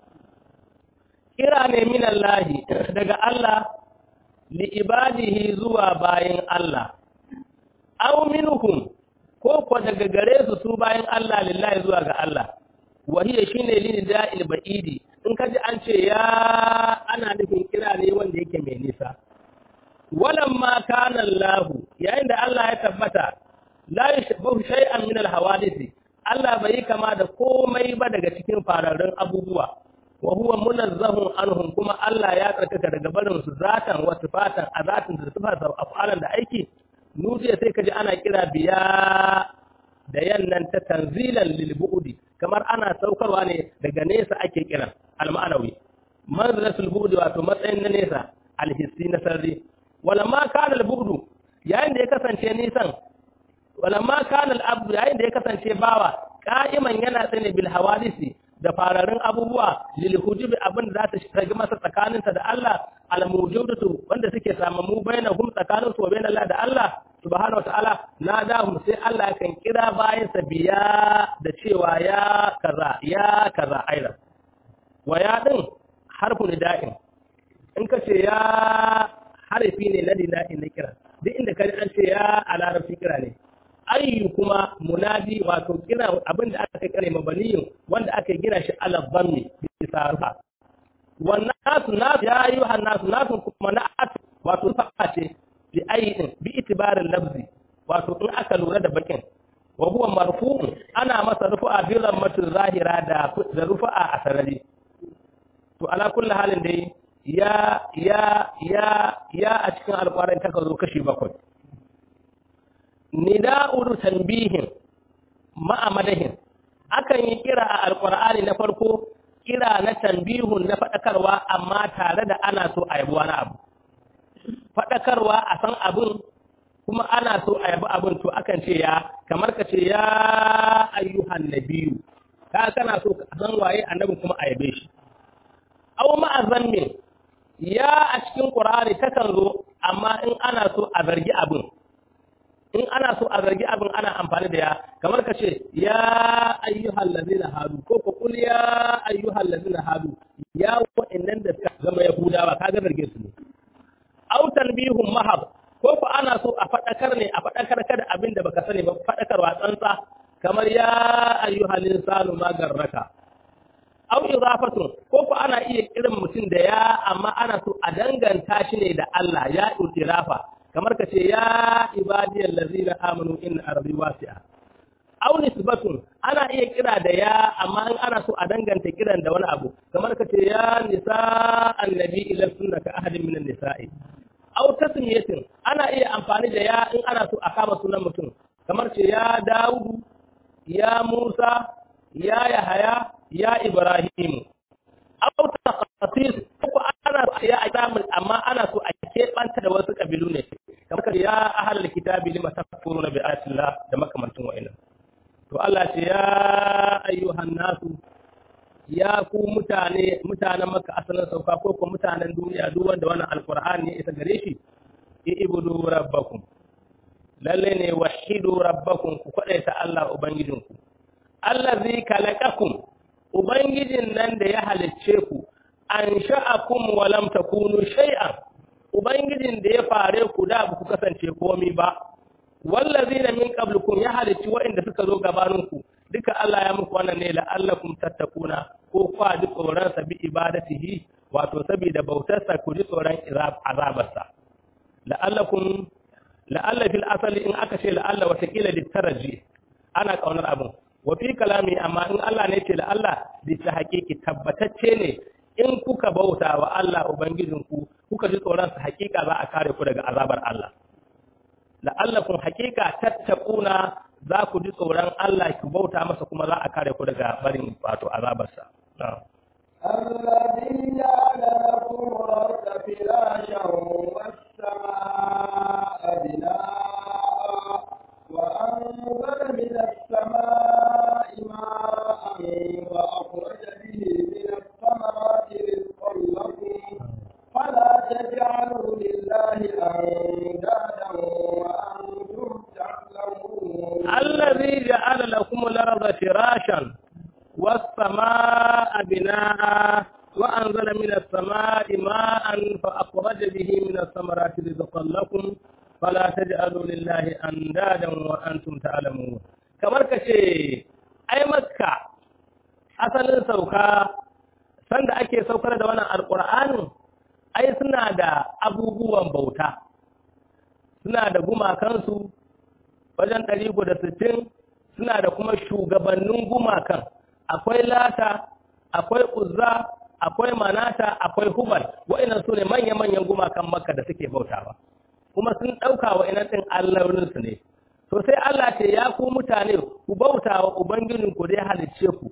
[SPEAKER 1] kira ne min Allah daga Allah li ibadihi zuwa bayin Allah aw minhum ko ko daga gare su su bayin Allah lillahi zuwa ga Allah wahiya shine lin da'il ba'idi in kaji an ce ya ana nufin kira ne wanda yake mai nisa walamma kana Allah yayin da Allah ya tabbata la yashbahu shay'an min al-hawadith Allah bai kama da komai ba daga cikin fararrun abubuwa wa huwa munazzahun anhum kuma Allah ya tsarkaka daga barin su zatan wa sifatan a zatin da sifatan af'alan da aiki nudiya sai kaji ana kira biya da yannan ta tanzilan lil bu'di kamar ana saukarwa ne daga nesa ake kiran al-ma'anawi manzilatul bu'di wato matsayin na nesa al-hissi na sarri walamma kana al-bu'du yayin da ya kasance nisan walamma kana al-abdu yayin da ya kasance bawa qa'iman yana tsane bil hawadisi da fararin abubuwa lil hujubi abin da za ta shige masa tsakaninsa da Allah al mujudatu wanda suke samamu bainahum tsakaninsu wa bain Allah da Allah subhanahu wataala nadahum sai Allah kan kira bayan sa biya da cewa ya kaza ya kaza aida wa ya din harfu nida'in in ka ce ya harfi ne na nida'in na kira duk inda ka an ce ya a larabci kira ne ayyu kuma munadi wato kira abin da aka kare mabaniyin wanda aka gina shi ala dhammi bisa rufa wannan nasu nasu ya yi wa nasu nasu kuma na wato fa'a ce bi ayin bi itibarin lafzi wato in aka lura da bakin wa huwa marfu'un ana masa rufu'a bi lammatin zahira da da rufu'a a sarari to ala kulli halin dai ya ya ya ya a cikin alƙwarin ta zo kashi bakwai nida'ul tanbihin ma'a madahin akan yi kira a alqur'ani na farko kira na tanbihun na fadakarwa amma tare da ana so a yabi wani abu fadakarwa a san abin kuma ana so a yabi abin to akan ce ya kamar ka ce ya ayyuhan nabiyyu ka kana so ka san waye annabi kuma a yabe shi aw ma'a zannin ya a cikin qur'ani takan zo amma in ana so a zargi abin in ana so a zargi abin ana amfani da ya kamar ka ce ya ayyuhal ladina hadu ko ko kul ya ayyuhal ladina hadu ya wa'annan da suka zama yahudawa kaga zarge su ne aw tanbihum mahab ko ko ana so a fadakar ne a fadakar ka da abin da baka sani ba fadakarwa tsantsa kamar ya ayyuhal insanu ma garraka aw idafatun ko ko ana iya kiran mutum da ya amma ana so a danganta shi ne da Allah ya itirafa kamar ka ce ya ibadiyal ladzina amanu inna ardi wasi'a aw nisbatun ana iya kira da ya amma in ana so a danganta kiran da wani abu kamar ka ce ya nisa annabi ila sunnaka ahadin minan nisa'i aw tasmiyatin ana iya amfani da ya in ana so a kama sunan mutum kamar ce ya daudu ya musa ya yahaya ya ibrahim aw taqasis ko ana ya azamin amma ana so a keɓanta da wasu kabilu ne kamar ya ahlul kitabi lima takfuruna bi ayatillah da makamantin wa'annan to Allah ce ya ayyuhan nasu ya ku mutane mutanen maka asalin sauka ko ko mutanen duniya duk wanda wannan alqur'ani ya isa gare shi ibudu rabbakum lalle ne wahidu rabbakum ku ta Allah ubangijinku allazi kalaqakum ubangijin nan da ya halicce ku an sha'akum wa lam takunu shay'an ubangijin da ya fare ku da ba ku kasance komai ba wallazina min qablikum ya halicci waɗanda suka zo gabaninku duka Allah ya muku wannan ne la'allakum tattakuna ko kwa ji tsoron sa bi ibadatihi wato saboda bautarsa ku ji tsoron azabarsa la'allakum la'alla fil asali in aka ce la'alla wata kila litaraji ana kaunar abin wa fi kalami amma in Allah ne ce la'alla bi ta haƙiƙi tabbatacce ne in kuka bauta wa Allah ubangijinku kuka ji tsoron sa haƙiƙa za a kare ku daga azabar Allah la'allakum haqiqa tattaquna za ku ji tsoron Allah ku bauta masa kuma za a kare ku daga barin wato azabarsa
[SPEAKER 2] الذي جعل لكم الأرض فراشا والسماء بناء وأنزل من السماء ماء وأخرج به من الثمرات رزقا لكم فلا تجعلوا لله أندادا وأنتم تعلمون
[SPEAKER 1] الذي جعل لكم الأرض فراشا والسماء بناء وأنزل من السماء ماء فأخرج به من الثمرات رزقا لكم فلا تجعلوا لله أندادا وأنتم تعلمون kamar ka ce ai makka asalin sauka sanda ake saukar da wannan alƙur'anin ai suna da abubuwan bauta suna da gumakansu wajen ɗari da sittin suna da kuma shugabannin gumakan akwai lata akwai uzza akwai manata akwai hubal wa'annan su ne manya-manyan gumakan makka da suke bautawa kuma sun ɗauka wa'annan ɗin allolinsu ne to sai Allah ce ya ku mutane ku bautawa ubangijinku da ya halicce ku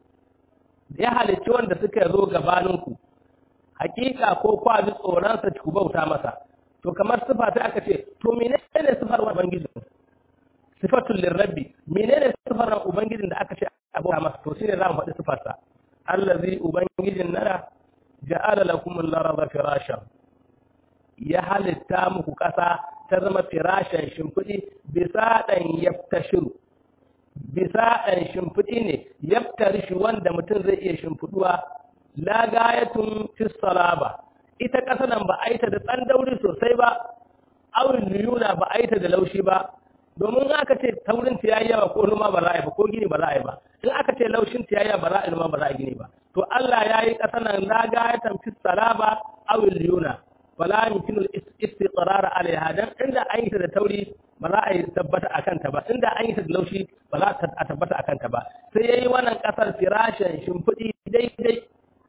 [SPEAKER 1] ya halicci wanda suka zo gabaninku hakika ko kwa ji tsoronsa ku bauta masa to kamar sifa sai aka ce to menene sifar wa ubangijin sifatul lirabbi menene sifar ubangijin da aka ce a bauta masa to shine zamu faɗi sifarsa allazi ubangijin nara ja'ala lakum al-ardha firashan ya halitta muku ƙasa ta zama firashan shimfiɗi bisa ɗan yaftashiru bisa ɗan shimfiɗi ne yaftari shi wanda mutum zai iya shimfiɗuwa la gayatun fissalaba ita ƙasa nan ba a yi ta da tsandauri sosai ba awin liyuna ba a yi ta da laushi ba domin aka ce taurin ta yayi yawa ko noma ba za a yi ba ko gini ba za a yi ba in aka ce laushin ta yayi ba za a yi noma ba za a gini ba to Allah ya yi ƙasa nan la gayatan fissalaba awin liyuna wala yumkinu istiqrar alaiha dan inda an yi ta da tauri ba za a yi tabbata akan ta ba inda an yi ta da laushi ba za a tabbata akan ta ba sai yayi wannan kasar firashin shimfidi daidai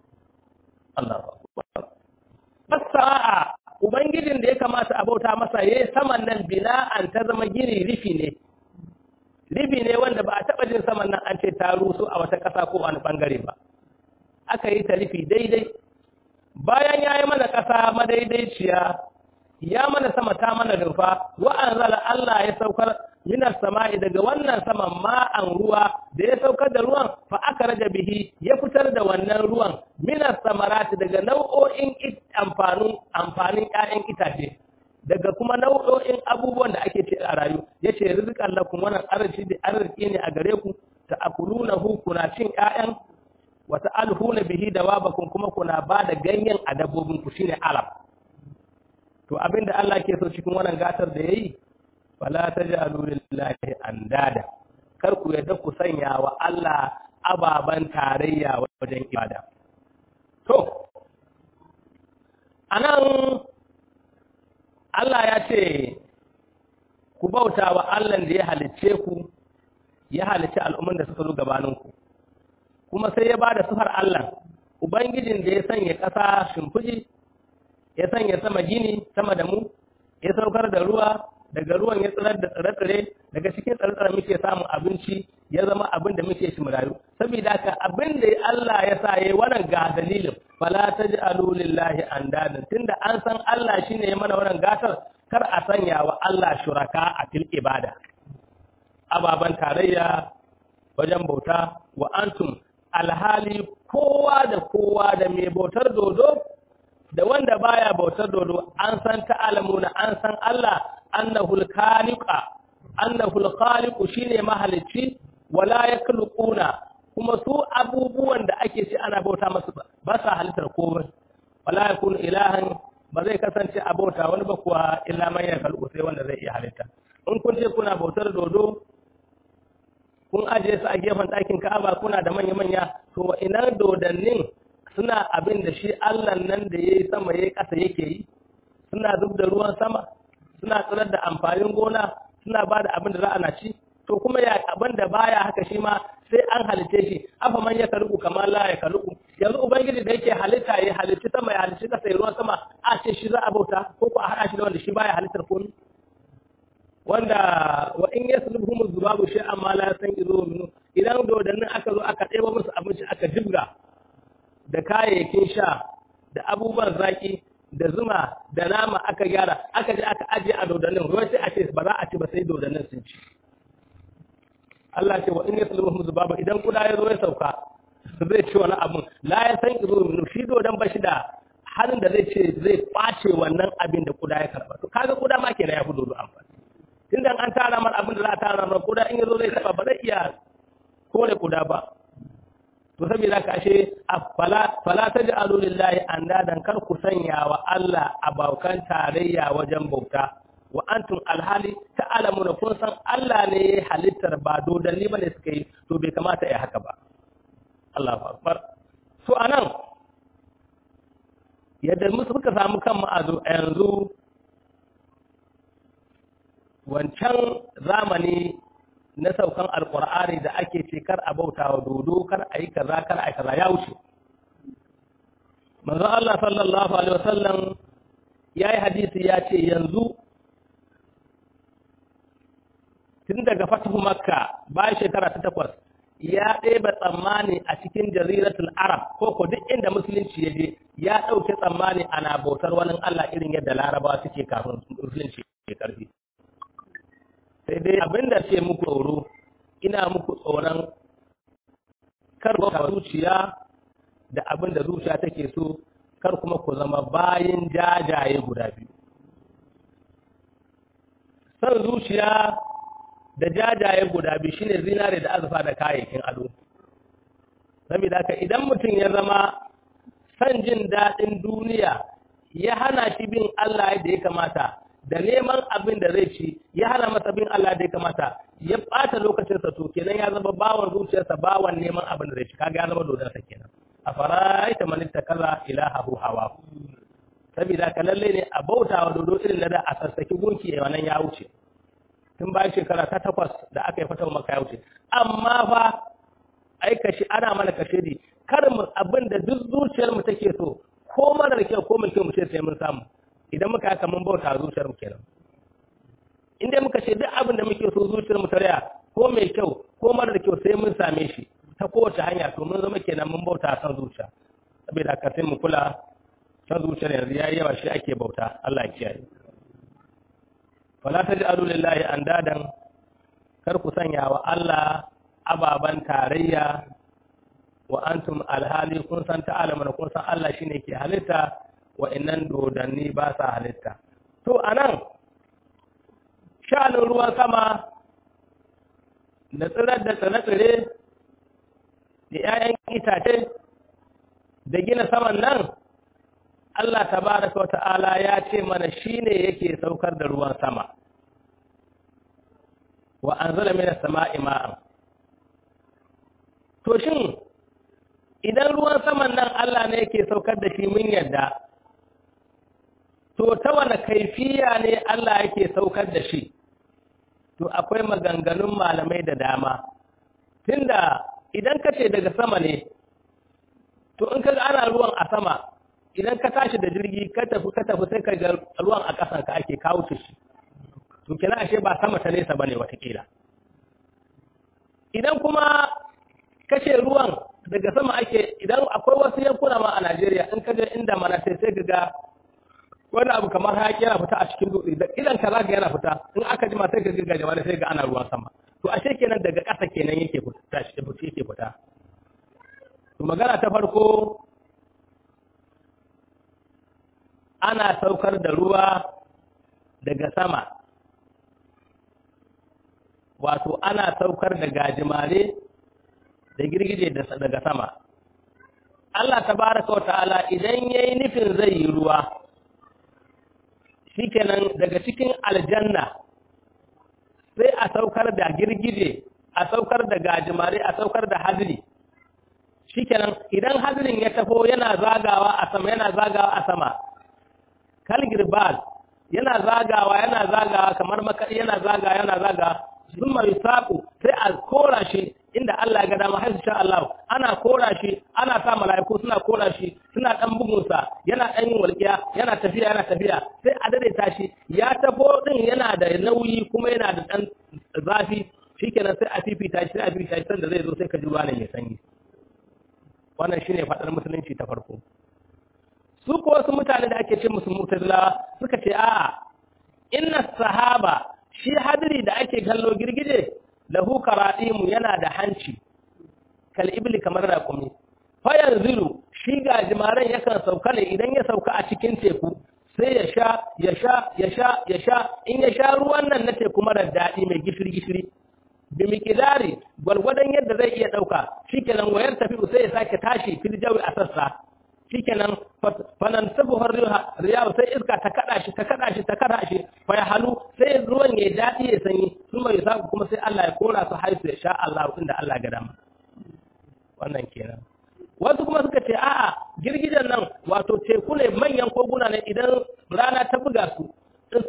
[SPEAKER 1] Allahu akbar fasa'a ubangijin da ya kamata a bauta masa yayi saman nan bina'an ta zama gini rifi ne rifi ne wanda ba a taba jin saman nan an ce ta rusu a wata kasa ko wani bangare ba aka yi ta rifi daidai bayan ya yi mana ƙasa madaidaiciya ya mana sama ta mana rufa wa'an zala Allah ya saukar minar sama'i daga wannan saman ma'an ruwa da ya saukar da ruwan fa aka raja bihi ya fitar da wannan ruwan minar samarati daga nau'o'in amfanin amfanin ƴaƴan itace daga kuma nau'o'in abubuwan da ake ce a rayu yace rizqan lakum wannan arziki da arziki ne a gare ku ta akulunahu kuna cin ƴaƴan wata alhuna bihi da wabakun kuma kuna ba da ganyen a dabbobinku shine alam to abinda Allah ke so cikin wannan gatar da yayi fala taj'alu lillahi andada kar ku yadda ku sanya wa Allah ababan tarayya wajen ibada to anan Allah ya ce ku bauta wa Allah da ya halicce ku ya halicci al'umman da suka zo gabaninku kuma sai ya ba da sufar Allah, Ubangijin da ya sanya ƙasa shimfiɗi, ya sanya sama gini sama da mu, ya saukar da ruwa, daga ruwan ya tsirar da tsire-tsire, daga cikin tsire-tsire muke samun abinci, ya zama abin da muke shi rayu. Saboda haka abin da Allah ya sa yayi wannan ga dalilin, fala taj'alu lillahi andadan tunda an san Allah shine ya mana wannan gatar, kar a sanya wa Allah shuraka a fil ibada. Ababan tarayya wajen bauta wa antum alhali kowa da kowa da mai bautar dodo da wanda baya bautar dodo an san ta'alamuna an san Allah annahul khaliqa annahul khaliqu shine mahalicci wala yakhluquna kuma su abubuwan da ake ci ana bauta masu ba sa halittar komai wala yakunu ilahan ba zai kasance a bauta wani ba kuwa illa man yakhluqu sai wanda zai iya halitta in kun ce kuna bautar dodo kun ajiye su a gefen ɗakin Ka'aba kuna da manya-manya to ina dodannin suna abin da shi Allah nan da yayi sama yayi ƙasa yake yi suna zub da ruwan sama suna tsirar da amfanin gona suna ba da abin da za a na ci to kuma ya abin da baya haka shi ma sai an halice shi afa man ya kaluku kamar la ya kaluku yanzu ubangiji da yake halitta ya halitti sama ya halitti ƙasa ya ruwan sama a ce shi za a bauta ko ko a haɗa shi da wanda shi baya halittar komai wanda wa in yaslubhum zubabu shay'an ma la yasanqizu minhu idan dodannin aka zo aka ɗeba musu abinci aka jibga da kayayyakin sha da abubuwan zaki da zuma da nama aka gyara aka je aka ajiye a dodannin ruwa sai a ce ba za a ci ba sai dodannin sun ci Allah ce wa in yaslubhum zubabu idan kuda ya zo ya sauka zai ci wani abun la yasanqizu minhu shi dodan ba shi da halin da zai ce zai ɓace wannan abin da kuda ya karba to kaga kuda ma kenan ya fi dodo amfani tunda an tara mar abin da za a tara mar kuda in yazo zai taba ba zai iya kore kuda ba to saboda ka ashe fala fala taj'alu lillahi andadan kar ku sanya wa Allah abokan tarayya wajen bauta wa antum alhali ta'lamuna kun san Allah ne halittar ba dodanni bane suka yi to bai kamata ya haka ba Allahu akbar to anan yadda musu suka samu kan ma'azu yanzu wancan zamani na saukan alkur'ani da ake ce kar a bauta wa dodo kar a yi kaza kar a yi kaza ya wuce manzo Allah sallallahu alaihi wasallam ya yi hadisi ya ce yanzu tun daga fatahu makka bayan shekara ta takwas ya ɗeba tsammani a cikin jaziratul arab ko ko duk inda musulunci ya je ya ɗauke tsammani ana bautar wani Allah irin yadda larabawa suke kafin musulunci ya karfi sai dai abin da ce muku tsoro ina muku tsoron kar ku zuciya da abin da zuciya take so kar kuma ku zama bayin jajaye guda biyu san zuciya da jajaye guda biyu shine zinare da azurfa da kayayyakin ado saboda haka idan mutum ya zama san jin daɗin duniya ya hana shi bin Allah yadda ya kamata da neman abin da zai ci ya hana masa bin Allah da ya kamata ya ɓata lokacinsa to kenan ya zama bawan zuciyarsa bawan neman abin da zai ci kaga ya zama dodonsa kenan a faraita man ittakaza ilahahu hawa saboda ka lalle ne a bautawa dodo irin da a sassaki gunki wannan ya wuce tun bayan shekara ta takwas da aka yi fatawa maka ya wuce amma fa aika shi ana mana kashe di kar mu abin da duk zuciyar mu take so ko marar kyau ko mai kyau mu ce sai mun samu idan muka haka mun bauta zuciyar mu kenan in dai muka ce duk abin da muke so zuciyar mu ta raya ko mai kyau ko marar kyau sai mun same shi ta kowace hanya to mun zama kenan mun bauta san zuciya saboda haka sai mu kula san zuciyar yanzu yayi yawa shi ake bauta Allah ya kiyaye fala taj'alu lillahi andadan kar ku sanya wa Allah ababan tarayya wa antum alhali kun san ta'alaman kun san Allah shine ke halitta wa innan dodanni ba sa halitta to anan sha'anin ruwan sama da tsirar da tsire-tsire da 'ya'yan itace da gina saman nan Allah tabaraka wata'ala ya ce mana shine yake saukar da ruwan sama wa anzala minas sama'i ma'an to shin idan ruwan saman nan Allah ne yake saukar da shi mun yadda to ta wane kaifiya ne Allah yake saukar da shi to akwai maganganun malamai da dama tunda idan ka ce daga sama ne to in ka ga ana ruwan a sama idan ka tashi da jirgi ka tafi ka tafi sai ka ga ruwan a ƙasan ka ake kawo shi to kina ashe ba sama ta nesa bane watakila idan kuma kashe ruwan daga sama ake idan akwai wasu yankuna ma a Najeriya in ka ga inda mana sai sai ka ga wani abu kamar hayaki yana fita a cikin dutse da idan ka zaka yana fita in aka jima sai ka ga jama'a sai ga ana ruwan sama to ashe kenan daga ƙasa kenan yake fita shi yake fita to magana ta farko ana saukar da ruwa daga sama wato ana saukar da gajimare da girgije daga sama Allah tabaraka wa ta'ala idan yayi nufin zai yi ruwa shikenan daga cikin aljanna sai a saukar da girgije a saukar da gajimare a saukar da hadiri shikenan idan hadirin ya tafo yana zagawa a sama yana zagawa a sama kalgirbal yana zagawa yana zagawa kamar makaɗi yana zagawa yana zagawa sun mai saƙo sai a kora shi inda Allah ga dama har sha Allah ana kora shi ana sa mala'iku suna kora shi suna dan bugunsa yana dan yin walƙiya yana tafiya yana tafiya sai a daidaita shi ya tafo din yana da nauyi kuma yana da dan zafi shikenan sai a fifita shi sai a fifita shi sanda zai zo sai ka ji ruwa ne mai sanyi wannan shine fadar musulunci ta farko su ko wasu mutane da ake ce musu mutazila suka ce a'a inna sahaba shi hadiri da ake kallo girgije lahu karadimu yana da hanci kal ibli kamar raƙumi fa yanzilu shi ga jimaran yakan sauka ne idan ya sauka a cikin teku sai ya sha ya sha ya sha ya sha in ya sha ruwan nan na teku mara daɗi mai gishiri gishiri bi miqdari gwargwadon yadda zai iya ɗauka shikenan wayar tafi sai ya sake tashi fil jawi a sassa shikenan fanan sabuhar riyahu sai iska ta kada shi ta kada shi ta kada shi fa ya halu sai ruwan ya dadi ya sanyi sun mai saku kuma sai Allah ya kora su haisu ya sha Allah inda Allah ga dama wannan kenan wasu kuma suka ce a'a girgijen nan wato teku ne manyan koguna ne idan rana ta buga su in suka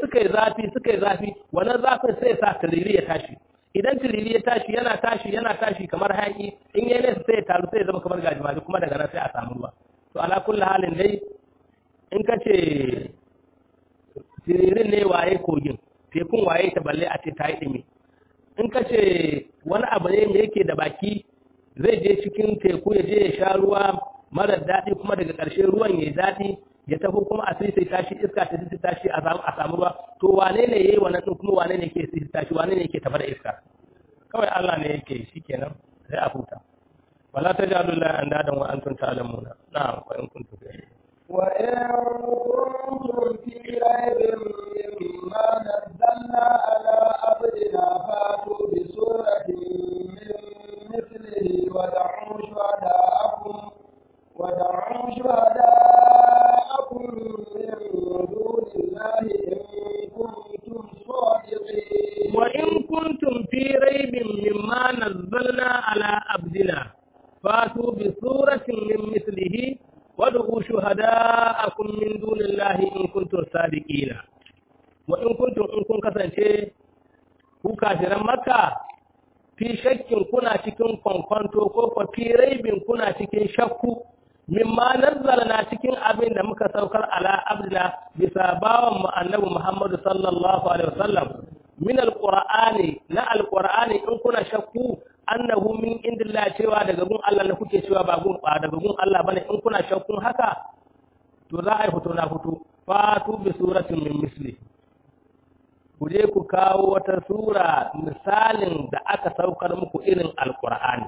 [SPEAKER 1] suka yi zafi suka yi zafi wannan zafin sai sa tiriri ya tashi idan tiriri ya tashi yana tashi yana tashi kamar hayaki in yayi nesa sai ya taru sai ya zama kamar gajimare kuma daga nan sai a samu ruwa to ala kulli halin dai in ka ce tiririn ne waye kogin tekun waye ta balle a ce ta yi ɗumi in ka ce wani abu ne mai yake da baki zai je cikin teku ya je ya sha ruwa marar daɗi kuma daga ƙarshe ruwan ya daɗi ya tafi kuma a sai tashi iska ta sai tashi a samu ruwa to wane ne yayi wannan din kuma wane ne yake sai tashi wane ne yake tafi da iska kawai Allah ne yake shikenan sai a huta wala tajalu la andadan wa antum ta'lamuna na'am wa in kuntum
[SPEAKER 2] وإن كنتم في ريب مما نزلنا على عبدنا فاتوا بسورة من مثله ودعوا شهداءكم ودعوا شهداءكم من دون الله إن كنتم صادقين
[SPEAKER 1] وإن كنتم في ريب مما نزلنا على عبدنا فاتوا بسورة من مثله wad'u shuhada'akum min dunillahi in kuntum sadiqina wa in kuntum in kun kasance ku kafiran makka fi shakkin kuna cikin kwankwanto ko ko fi raibin kuna cikin shakku mimma nazzalna cikin abin da muka saukar ala abdina bisa bawan mu annabi muhammadu sallallahu alaihi wasallam min alqur'ani na alqur'ani in kuna shakku annahu min indillah cewa daga gun Allah ne kuke cewa ba gun ba daga gun Allah bane in kuna shakkun haka to za a yi fito na fito fatu bi suratin min misli ku je ku kawo wata sura misalin da aka saukar muku irin alqur'ani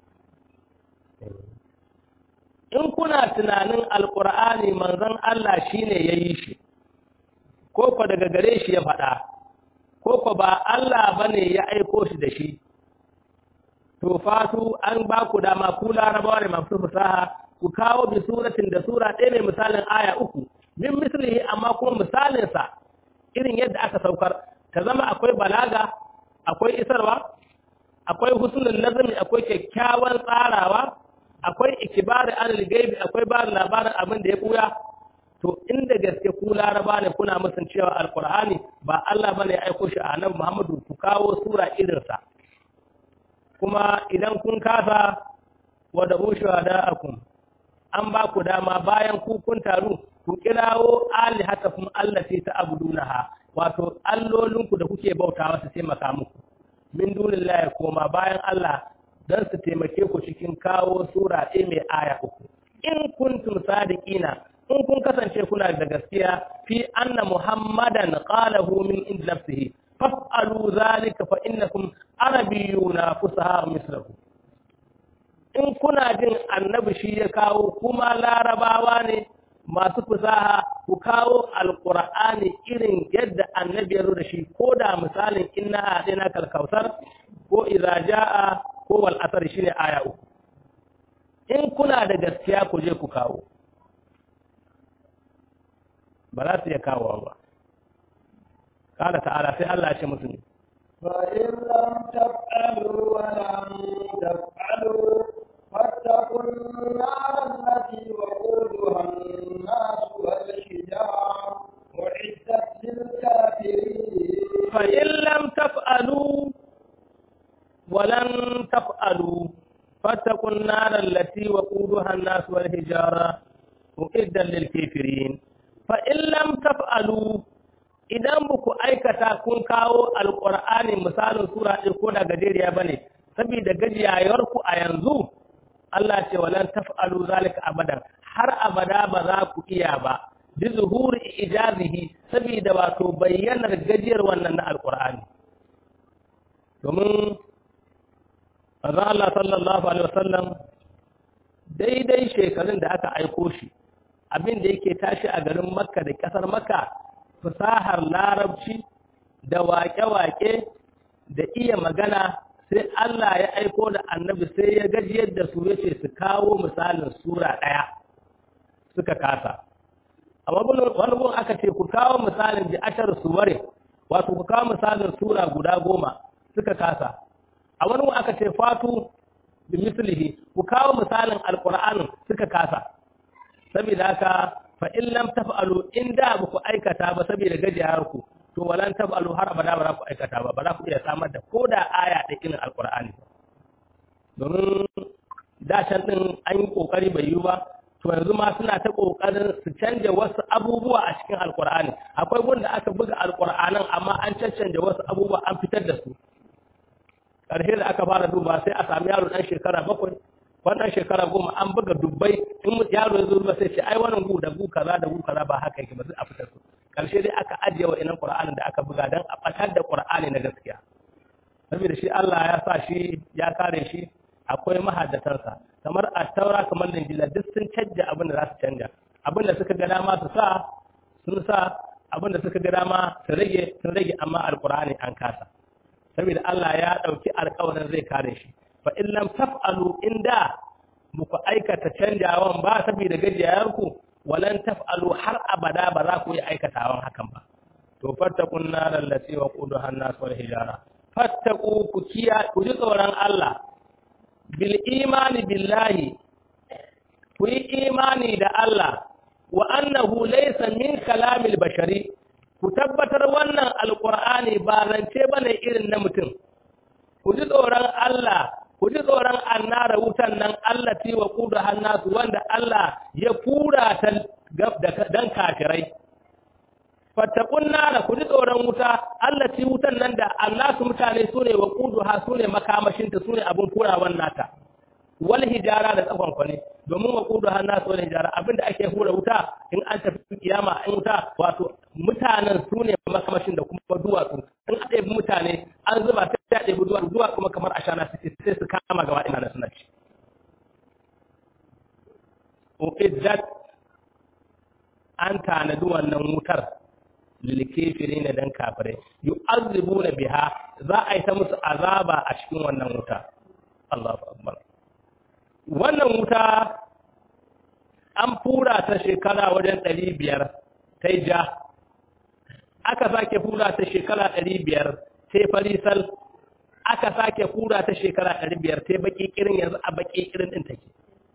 [SPEAKER 1] in kuna tunanin alqur'ani manzon Allah shine yayi shi ko ko daga gare shi ya faɗa ko ko ba Allah bane ya aiko shi da shi to fatu an ba ku dama ku larabawa ne masu fasaha ku kawo bi suratin da sura ɗaya mai misalin aya uku min mislihi amma kuma misalin sa irin yadda aka saukar ta zama akwai balaga akwai isarwa akwai husnul nazmi akwai kyakkyawan tsarawa akwai ikibari anil gaibi akwai ba labarin abin da ya buya to inda gaske ku laraba ne kuna musun cewa alqur'ani ba Allah bane ya aiko shi a nan Muhammadu ku kawo sura irin sa kuma idan kun kasa wada shuhada'akum an ba ku dama bayan ku kun taru ku kirawo alihatakum allati ta'budunaha wato allolinku da kuke bautawa su taimaka muku min dunillahi koma bayan Allah dan su taimake ku cikin kawo sura ɗaya mai aya uku in kuntum sadiqina in kun kasance kuna da gaskiya fi anna muhammadan qalahu min ind nafsihi faf'alu zalika fa innakum arabiyuna fusaha mislahu in kuna jin annabi shi ya kawo kuma larabawa ne masu fusaha ku kawo alqur'ani irin yadda annabi ya da shi ko da misalin inna a'tina kalkausar ko idza jaa ko wal asr shine aya uku in kuna da gaskiya ku je ku kawo ba za su iya kawo ba قال تعالى في الله شيء مسلم
[SPEAKER 2] فإن لم تفعلوا ولم تفعلوا فاتقوا النار التي وقودها الناس والحجار أعدت للكافرين
[SPEAKER 1] فإن لم تفعلوا ولن تفعلوا فاتقوا النار التي وقودها الناس والحجارة أعدت للكافرين فإن لم تفعلوا idan ba ku aikata kun kawo alƙur'ani misalin sura ɗin ko da gajeriya ba ne saboda gajiyayarku a yanzu Allah ce walan taf'alu zalika abadan har abada ba za ku iya ba bi zuhuri ijazihi saboda wato bayyanar gajiyar wannan na alƙur'ani domin manzon Allah sallallahu alaihi wasallam daidai shekarun da aka aiko shi abin da yake tashi a garin Makka da ƙasar Makka fasahar larabci da waƙe-waƙe da iya magana sai Allah ya aiko da annabi sai ya gajiyar da su yace su kawo misalin sura ɗaya suka kasa amma wani gun aka ce ku kawo misalin da ashar suware wato ku kawo misalin sura guda goma suka kasa a wani gun aka ce fatu bi mislihi ku kawo misalin alqur'anin suka kasa saboda haka fa in lam taf'alu in da ba ku aikata ba saboda gajiyar ku to walan tabalu har abada ba za ku aikata ba ba za ku iya samar da ko da aya da irin alqur'ani domin da can din an yi kokari bai yi ba to yanzu ma suna ta kokarin su canja wasu abubuwa a cikin alqur'ani akwai gunda aka buga alqur'anin amma an caccanja wasu abubuwa an fitar da su ƙarshe da aka fara duba sai a sami yaro ɗan shekara bakwai wannan shekara goma an buga dubbai in yaro ya zo ba sai ce ai wannan gu da gu kaza da gu kaza ba haka yake ba sai a fitar su ƙarshe dai aka ajiye wa inan qur'anin da aka buga dan a fatar da qur'ani na gaskiya saboda shi Allah ya sa shi ya kare shi akwai mahaddatansa kamar a taura kamar linjila duk sun canja abin da za su canja abin da suka ga dama su sa sun sa abin da suka ga dama su rage sun rage amma alqur'ani an kasa saboda Allah ya ɗauki alƙawarin zai kare shi fa in lam taf'alu inda muku aikata canjawan ba saboda gajiyarku walan taf'alu har abada ba za ku yi aikatawan hakan ba to fattaqun naral lati waquduha an-nas wal hijara fattaqu ku kiya ku ji tsoron Allah bil imani billahi ku yi imani da Allah wa annahu laysa min kalamil bashari ku tabbatar wannan alkur'ani ba zance ba ne irin na mutum ku ji tsoron Allah ku ji tsoron annara wutan nan Allah ti wa kudu hannasu wanda Allah ya fura ta dan kafirai fattakun nara ku ji tsoron wuta Allah ti wutan nan da annasu mutane su ne wa kudu ha su ne makamashinta su ne abin furawan nata wal hijara da tsakon kwani domin wa kudu har nasu wal hijara abinda ake hura wuta in an tafi kiyama in wuta wato mutanen su ne makamashin da kuma duwatsu in a ɗebi mutane an zuba sai a ɗebi duwatsu duwatsu kuma kamar ashana suke sai su kama gaba ina suna ci uiddat an tanadi wannan wutar lilkefiri ne dan kafirai yu'azzibuna biha za a yi ta musu azaba a cikin wannan wuta Allahu akbar wannan wuta an fura ta shekara wajen ɗari biyar ta ja aka sake fura ta shekara ɗari biyar ta farisal aka sake fura ta shekara ɗari biyar ta baƙi ƙirin yanzu a baƙi ƙirin ɗin take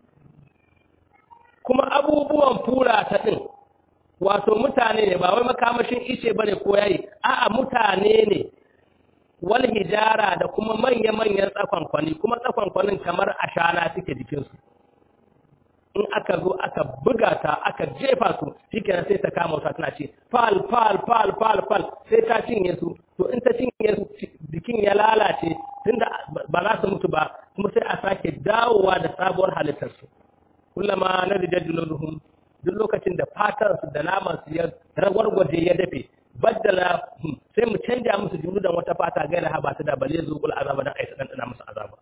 [SPEAKER 1] kuma abubuwan fura ta ɗin wato mutane ne ba wai makamashin ice ba ne ko yayi a'a mutane ne wal hijara da kuma manya-manyan tsakonkwani kuma tsakonkwanin kamar ashana suke jikinsu in aka zo aka buga ta aka jefa su shikenan sai ta kama wata tana ce fal fal fal fal fal sai ta cinye su to in ta cinye su jikin ya lalace tunda ba za su mutu ba kuma sai a sake dawowa da sabuwar halittar su kullama na rijajjuluhum duk lokacin da fatar su da naman su ya ragwargwaje ya dafe baddala sai mu canja musu juludan wata fata gaira ha ba ta da bale zuqul azaba dan aisa dan musu azaba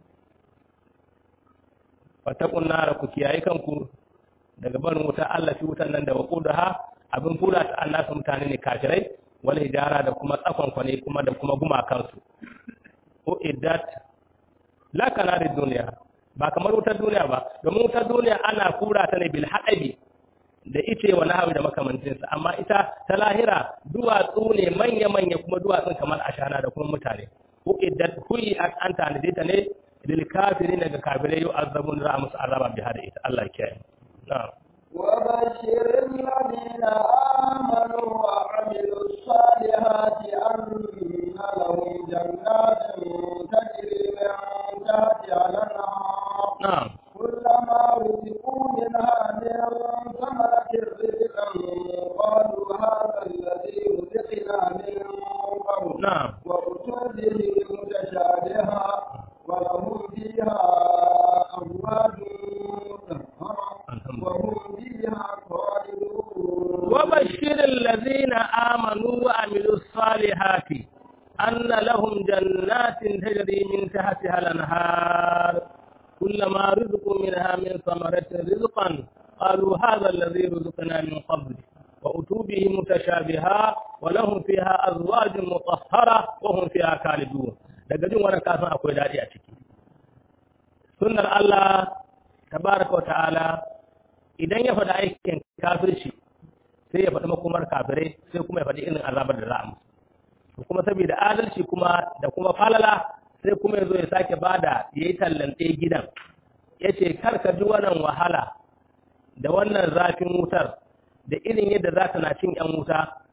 [SPEAKER 1] fatakun nara ku kiyaye kanku daga barin wuta Allah fi wutan nan da waqudaha abin fura ta Allah su mutane ne kafirai wal hijara da kuma tsakon kwane kuma da kuma gumakan su o iddat la kana da duniya ba kamar wutar duniya ba domin wutar duniya ana fura ta ne bil hadabi da ice wa nahawi da makamancinsa amma ita ta lahira duwatsu ne manya-manya kuma duwatsun kamar ashana da kuma mutane ko iddat kuyi an tanade ta ne lil kafirin daga kafirai yau azabun za musu azaba bi hada ita Allah ya kiyaye na'am
[SPEAKER 2] وبشر الذين آمنوا وعملوا الصالحات أن لهم جنات تجري من تحتها الأنهار
[SPEAKER 1] na'am
[SPEAKER 2] كلما رزقوا منها من ثمرة رزقا قالوا هذا الذي رزقنا من قبل
[SPEAKER 1] na'am
[SPEAKER 2] وأتوا به متشابها ولهم فيها أزواج مطهرة وهم فيها خالدون
[SPEAKER 1] وبشر الذين آمنوا وعملوا الصالحات أن لهم جنات تجري من تحتها الأنهار كلما رزقوا منها من ثمرة رزقا قالوا هذا الذي رزقنا من قبل وأتوا به متشابها ولهم فيها أزواج مطهرة وهم فيها خالدون daga jin wannan kasan akwai daɗi a ciki sunnar Allah tabaraka wa ta'ala idan ya faɗi aikin kafirci sai ya faɗi makomar kafirai sai kuma ya faɗi irin azabar da za a musu kuma saboda adalci kuma da kuma falala sai kuma ya zo ya sake bada ya yi tallante gidan ya ce kar ka ji wannan wahala da wannan zafin wutar da irin yadda za ta na cin yan wuta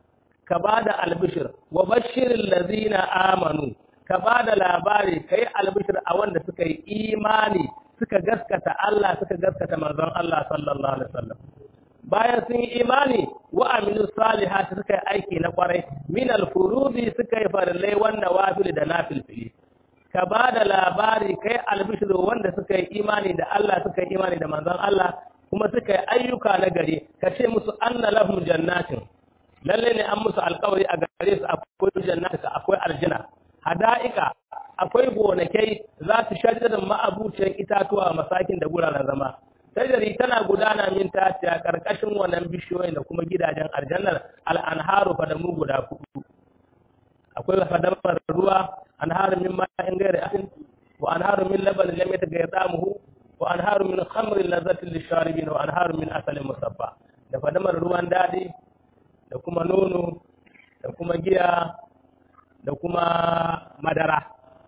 [SPEAKER 1] ka bada albishir wa bashiril ladzina amanu ka bada labari kai albishir a wanda suka yi imani suka gaskata Allah suka gaskata manzon Allah sallallahu alaihi wasallam bayan sun yi imani wa amilu salihati suka yi aiki na kwarai min al-furudi suka yi farillai wanda wafil da nafilfili ka ba da labari kai albishiru wanda suka yi imani da Allah suka yi imani da manzon Allah kuma suka yi ayyuka na gari ka ce musu anna lahum jannatin lalle ne an musu alkawari a gare su akwai jannatin akwai aljina hada'ika akwai gonakai za su shajar ma'abuciyar itatuwa masakin da guraren zama tajari tana gudana min tatiya karkashin wannan bishiyoyin da kuma gidajen aljannar al'anharu fadamu guda hudu akwai fadamar ruwa anharu min ma'in gairi asin wa anharu min laban lam yataghayyar ta'amuhu wa anharu min khamrin lazzatin lisharibin wa anharu min asalin musaffa da fadamar ruwan dadi da kuma nono da kuma giya da kuma madara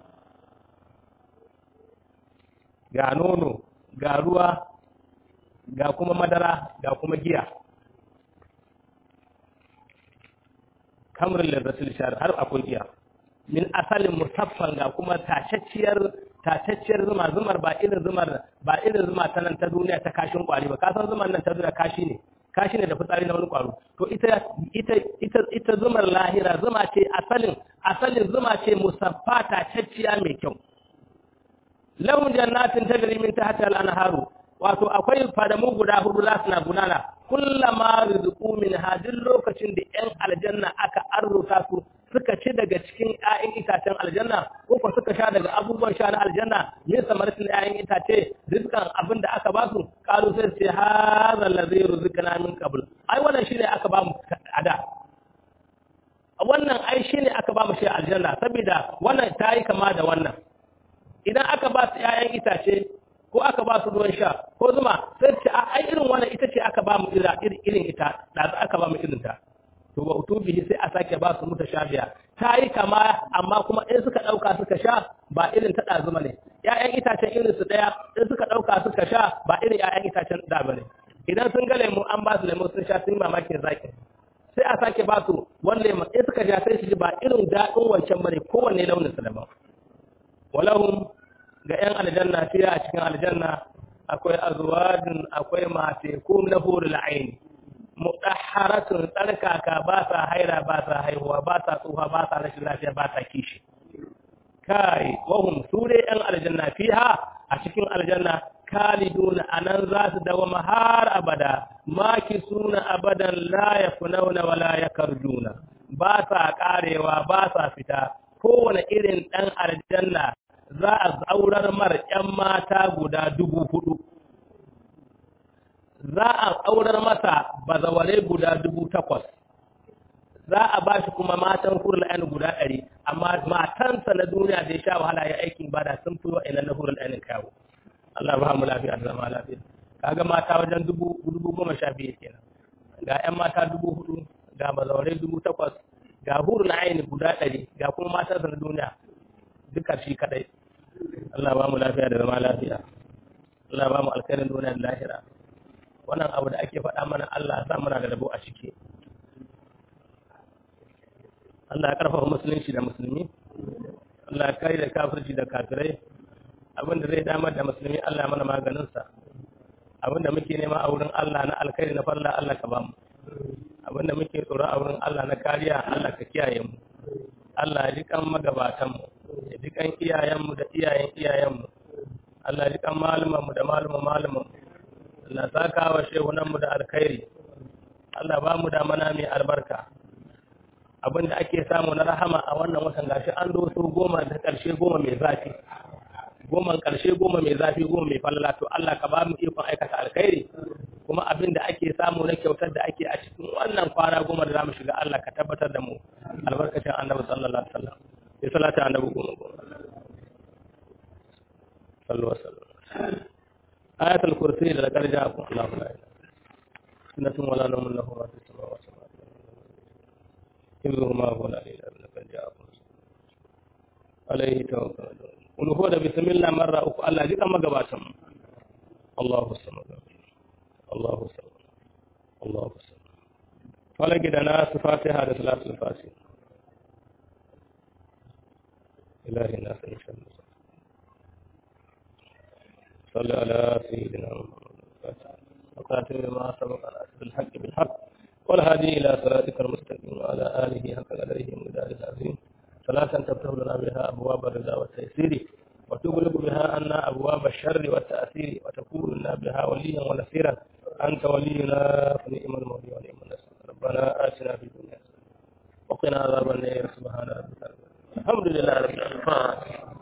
[SPEAKER 1] ga nono ga ruwa ga kuma madara ga kuma giya kamrin lazzatul shar har akwai giya min asalin musaffan ga kuma tacacciyar tacacciyar zuma zumar ba irin zumar ba irin zuma ta nan ta duniya ta kashin kwari ba ka san zumar nan ta duniya kashi ne kashi ne da fitsari na wani kwaro to ita ita ita ita zumar lahira zuma ce asalin asalin zuma ce musaffa tacacciya mai kyau lahum jannatin tajri min tahtiha al-anharu wato akwai fadamu guda hudu za su na gudana kullama rizqu min hadin lokacin da yan aljanna aka arzuta su suka ci daga cikin ƴaƴan itacen aljanna ko ko suka sha daga abubuwan sha na aljanna min samaratin ƴaƴan itace rizqan abin da aka ba su qalu sai sai hadha allazi rizqana min qabl ai wannan shine aka ba mu ada wannan ai shine aka ba mu shi aljanna saboda wannan tayi kama da wannan idan aka ba su ƴaƴan itace ko aka ba su ruwan sha ko zuma sai ce a ai irin wannan ita ce aka ba mu irin ita da aka ba mu irin ta to wa utubihi sai a sake ba su mutashabiya ta yi kama amma kuma in suka dauka suka sha ba irin ta dazuma ne ƴaƴan itacen irin su daya in suka dauka suka sha ba irin ƴaƴan itacen da bane idan sun ga lemu an ba su lemu sun sha sun yi mamakin zaki sai a sake ba su wani lemu in suka sha sai su ji ba irin daɗin wancan bane kowanne launin su daban walahum ga 'yan aljanna fiya a cikin aljanna akwai azwajin akwai mateku na hurul aini mutahharatun tsarkaka ba sa haira ba sa haihuwa ba sa tsufa ba sa rashin lafiya ba sa kishi kai wahum su dai 'yan aljanna fiha a cikin aljanna kaliduna anan za su dawama har abada maki suna abadan la yafunawna wala yakarjuna ba sa karewa ba sa fita kowane irin ɗan aljanna za a zaurar mara ‘yan mata guda dubu hudu, za a aurar masa bazaware guda dubu takwas, za a ba shi kuma matan hurul ainihin guda ɗari, amma matansa na duniya da ya sha wahala ya aikin bada sun fi wa'ina na hurul ainihin kawo. Allah ba mu lafiya da zama lafiya. Kaga mata wajen dubu goma sha biyu kenan. Ga ‘yan mata dubu hudu, ga bazaware dubu takwas, ga hurul ainihin guda ɗari, ga kuma matansa na duniya duka shi kadai. Allah ba mu lafiya da zama lafiya Allah ba mu alkhairin duniya da lahira wannan abu da ake faɗa mana Allah sa muna da rabo a ciki Allah ya karfafa musulunci da musulmi Allah ya kare da kafirci da kafirai abin da zai damar da musulmi Allah ya mana maganinsa abin da muke nema a wurin Allah na alkhairi na farla Allah ka ba mu abin da muke tsoro a wurin Allah na kariya Allah ka kiyaye mu Allah ya ji kan magabatanmu ya ji kan iyayenmu da iyayen iyayenmu Allah ya ji kan malumanmu da maluman malumanmu Allah saka wa shehunanmu da alkhairi Allah ba mu da mana mai albarka abinda ake samu na rahama a wannan watan gashi an doso goma da karshe goma mai zafi goma karshe goma mai zafi goma mai falla to Allah ka ba mu ikon aikata alkhairi kuma abinda ake samu na kyautar da ake a cikin wannan kwana goma da zamu shiga Allah ka tabbatar da mu albarkacin Annabi sallallahu alaihi wasallam ya salata Annabi goma goma sallallahu alaihi wasallam ayatul kursi da karja ku Allahu la ilaha sunnatun wala nawmun lahu ma fis samawati wa ma fil ardi ma huwa la ilaha illa huwa ja'akum alaihi tawakkalun kun huwa da bismillah marra uku Allah ji kan magabatan Allahu samad Allahu samad Allahu samad falaki da nasu fatiha da salatul fatiha ilahi nasu insha Allah صل على سيدنا محمد وقاتل ما سبق على أسد الحق بالحق والهادي إلى صراطك المستقيم وعلى آله حق قدره ومدار العظيم صلاة تفتح لنا بها أبواب الرضا والتيسير وتغلق بها عنا أبواب الشر والتأثير وتكون لنا بها وليا ونصيرا أنت ولينا فنعم المولى ونعم النصير ربنا آتنا في الدنيا وقنا عذاب النار سبحان ربك الحمد لله رب العالمين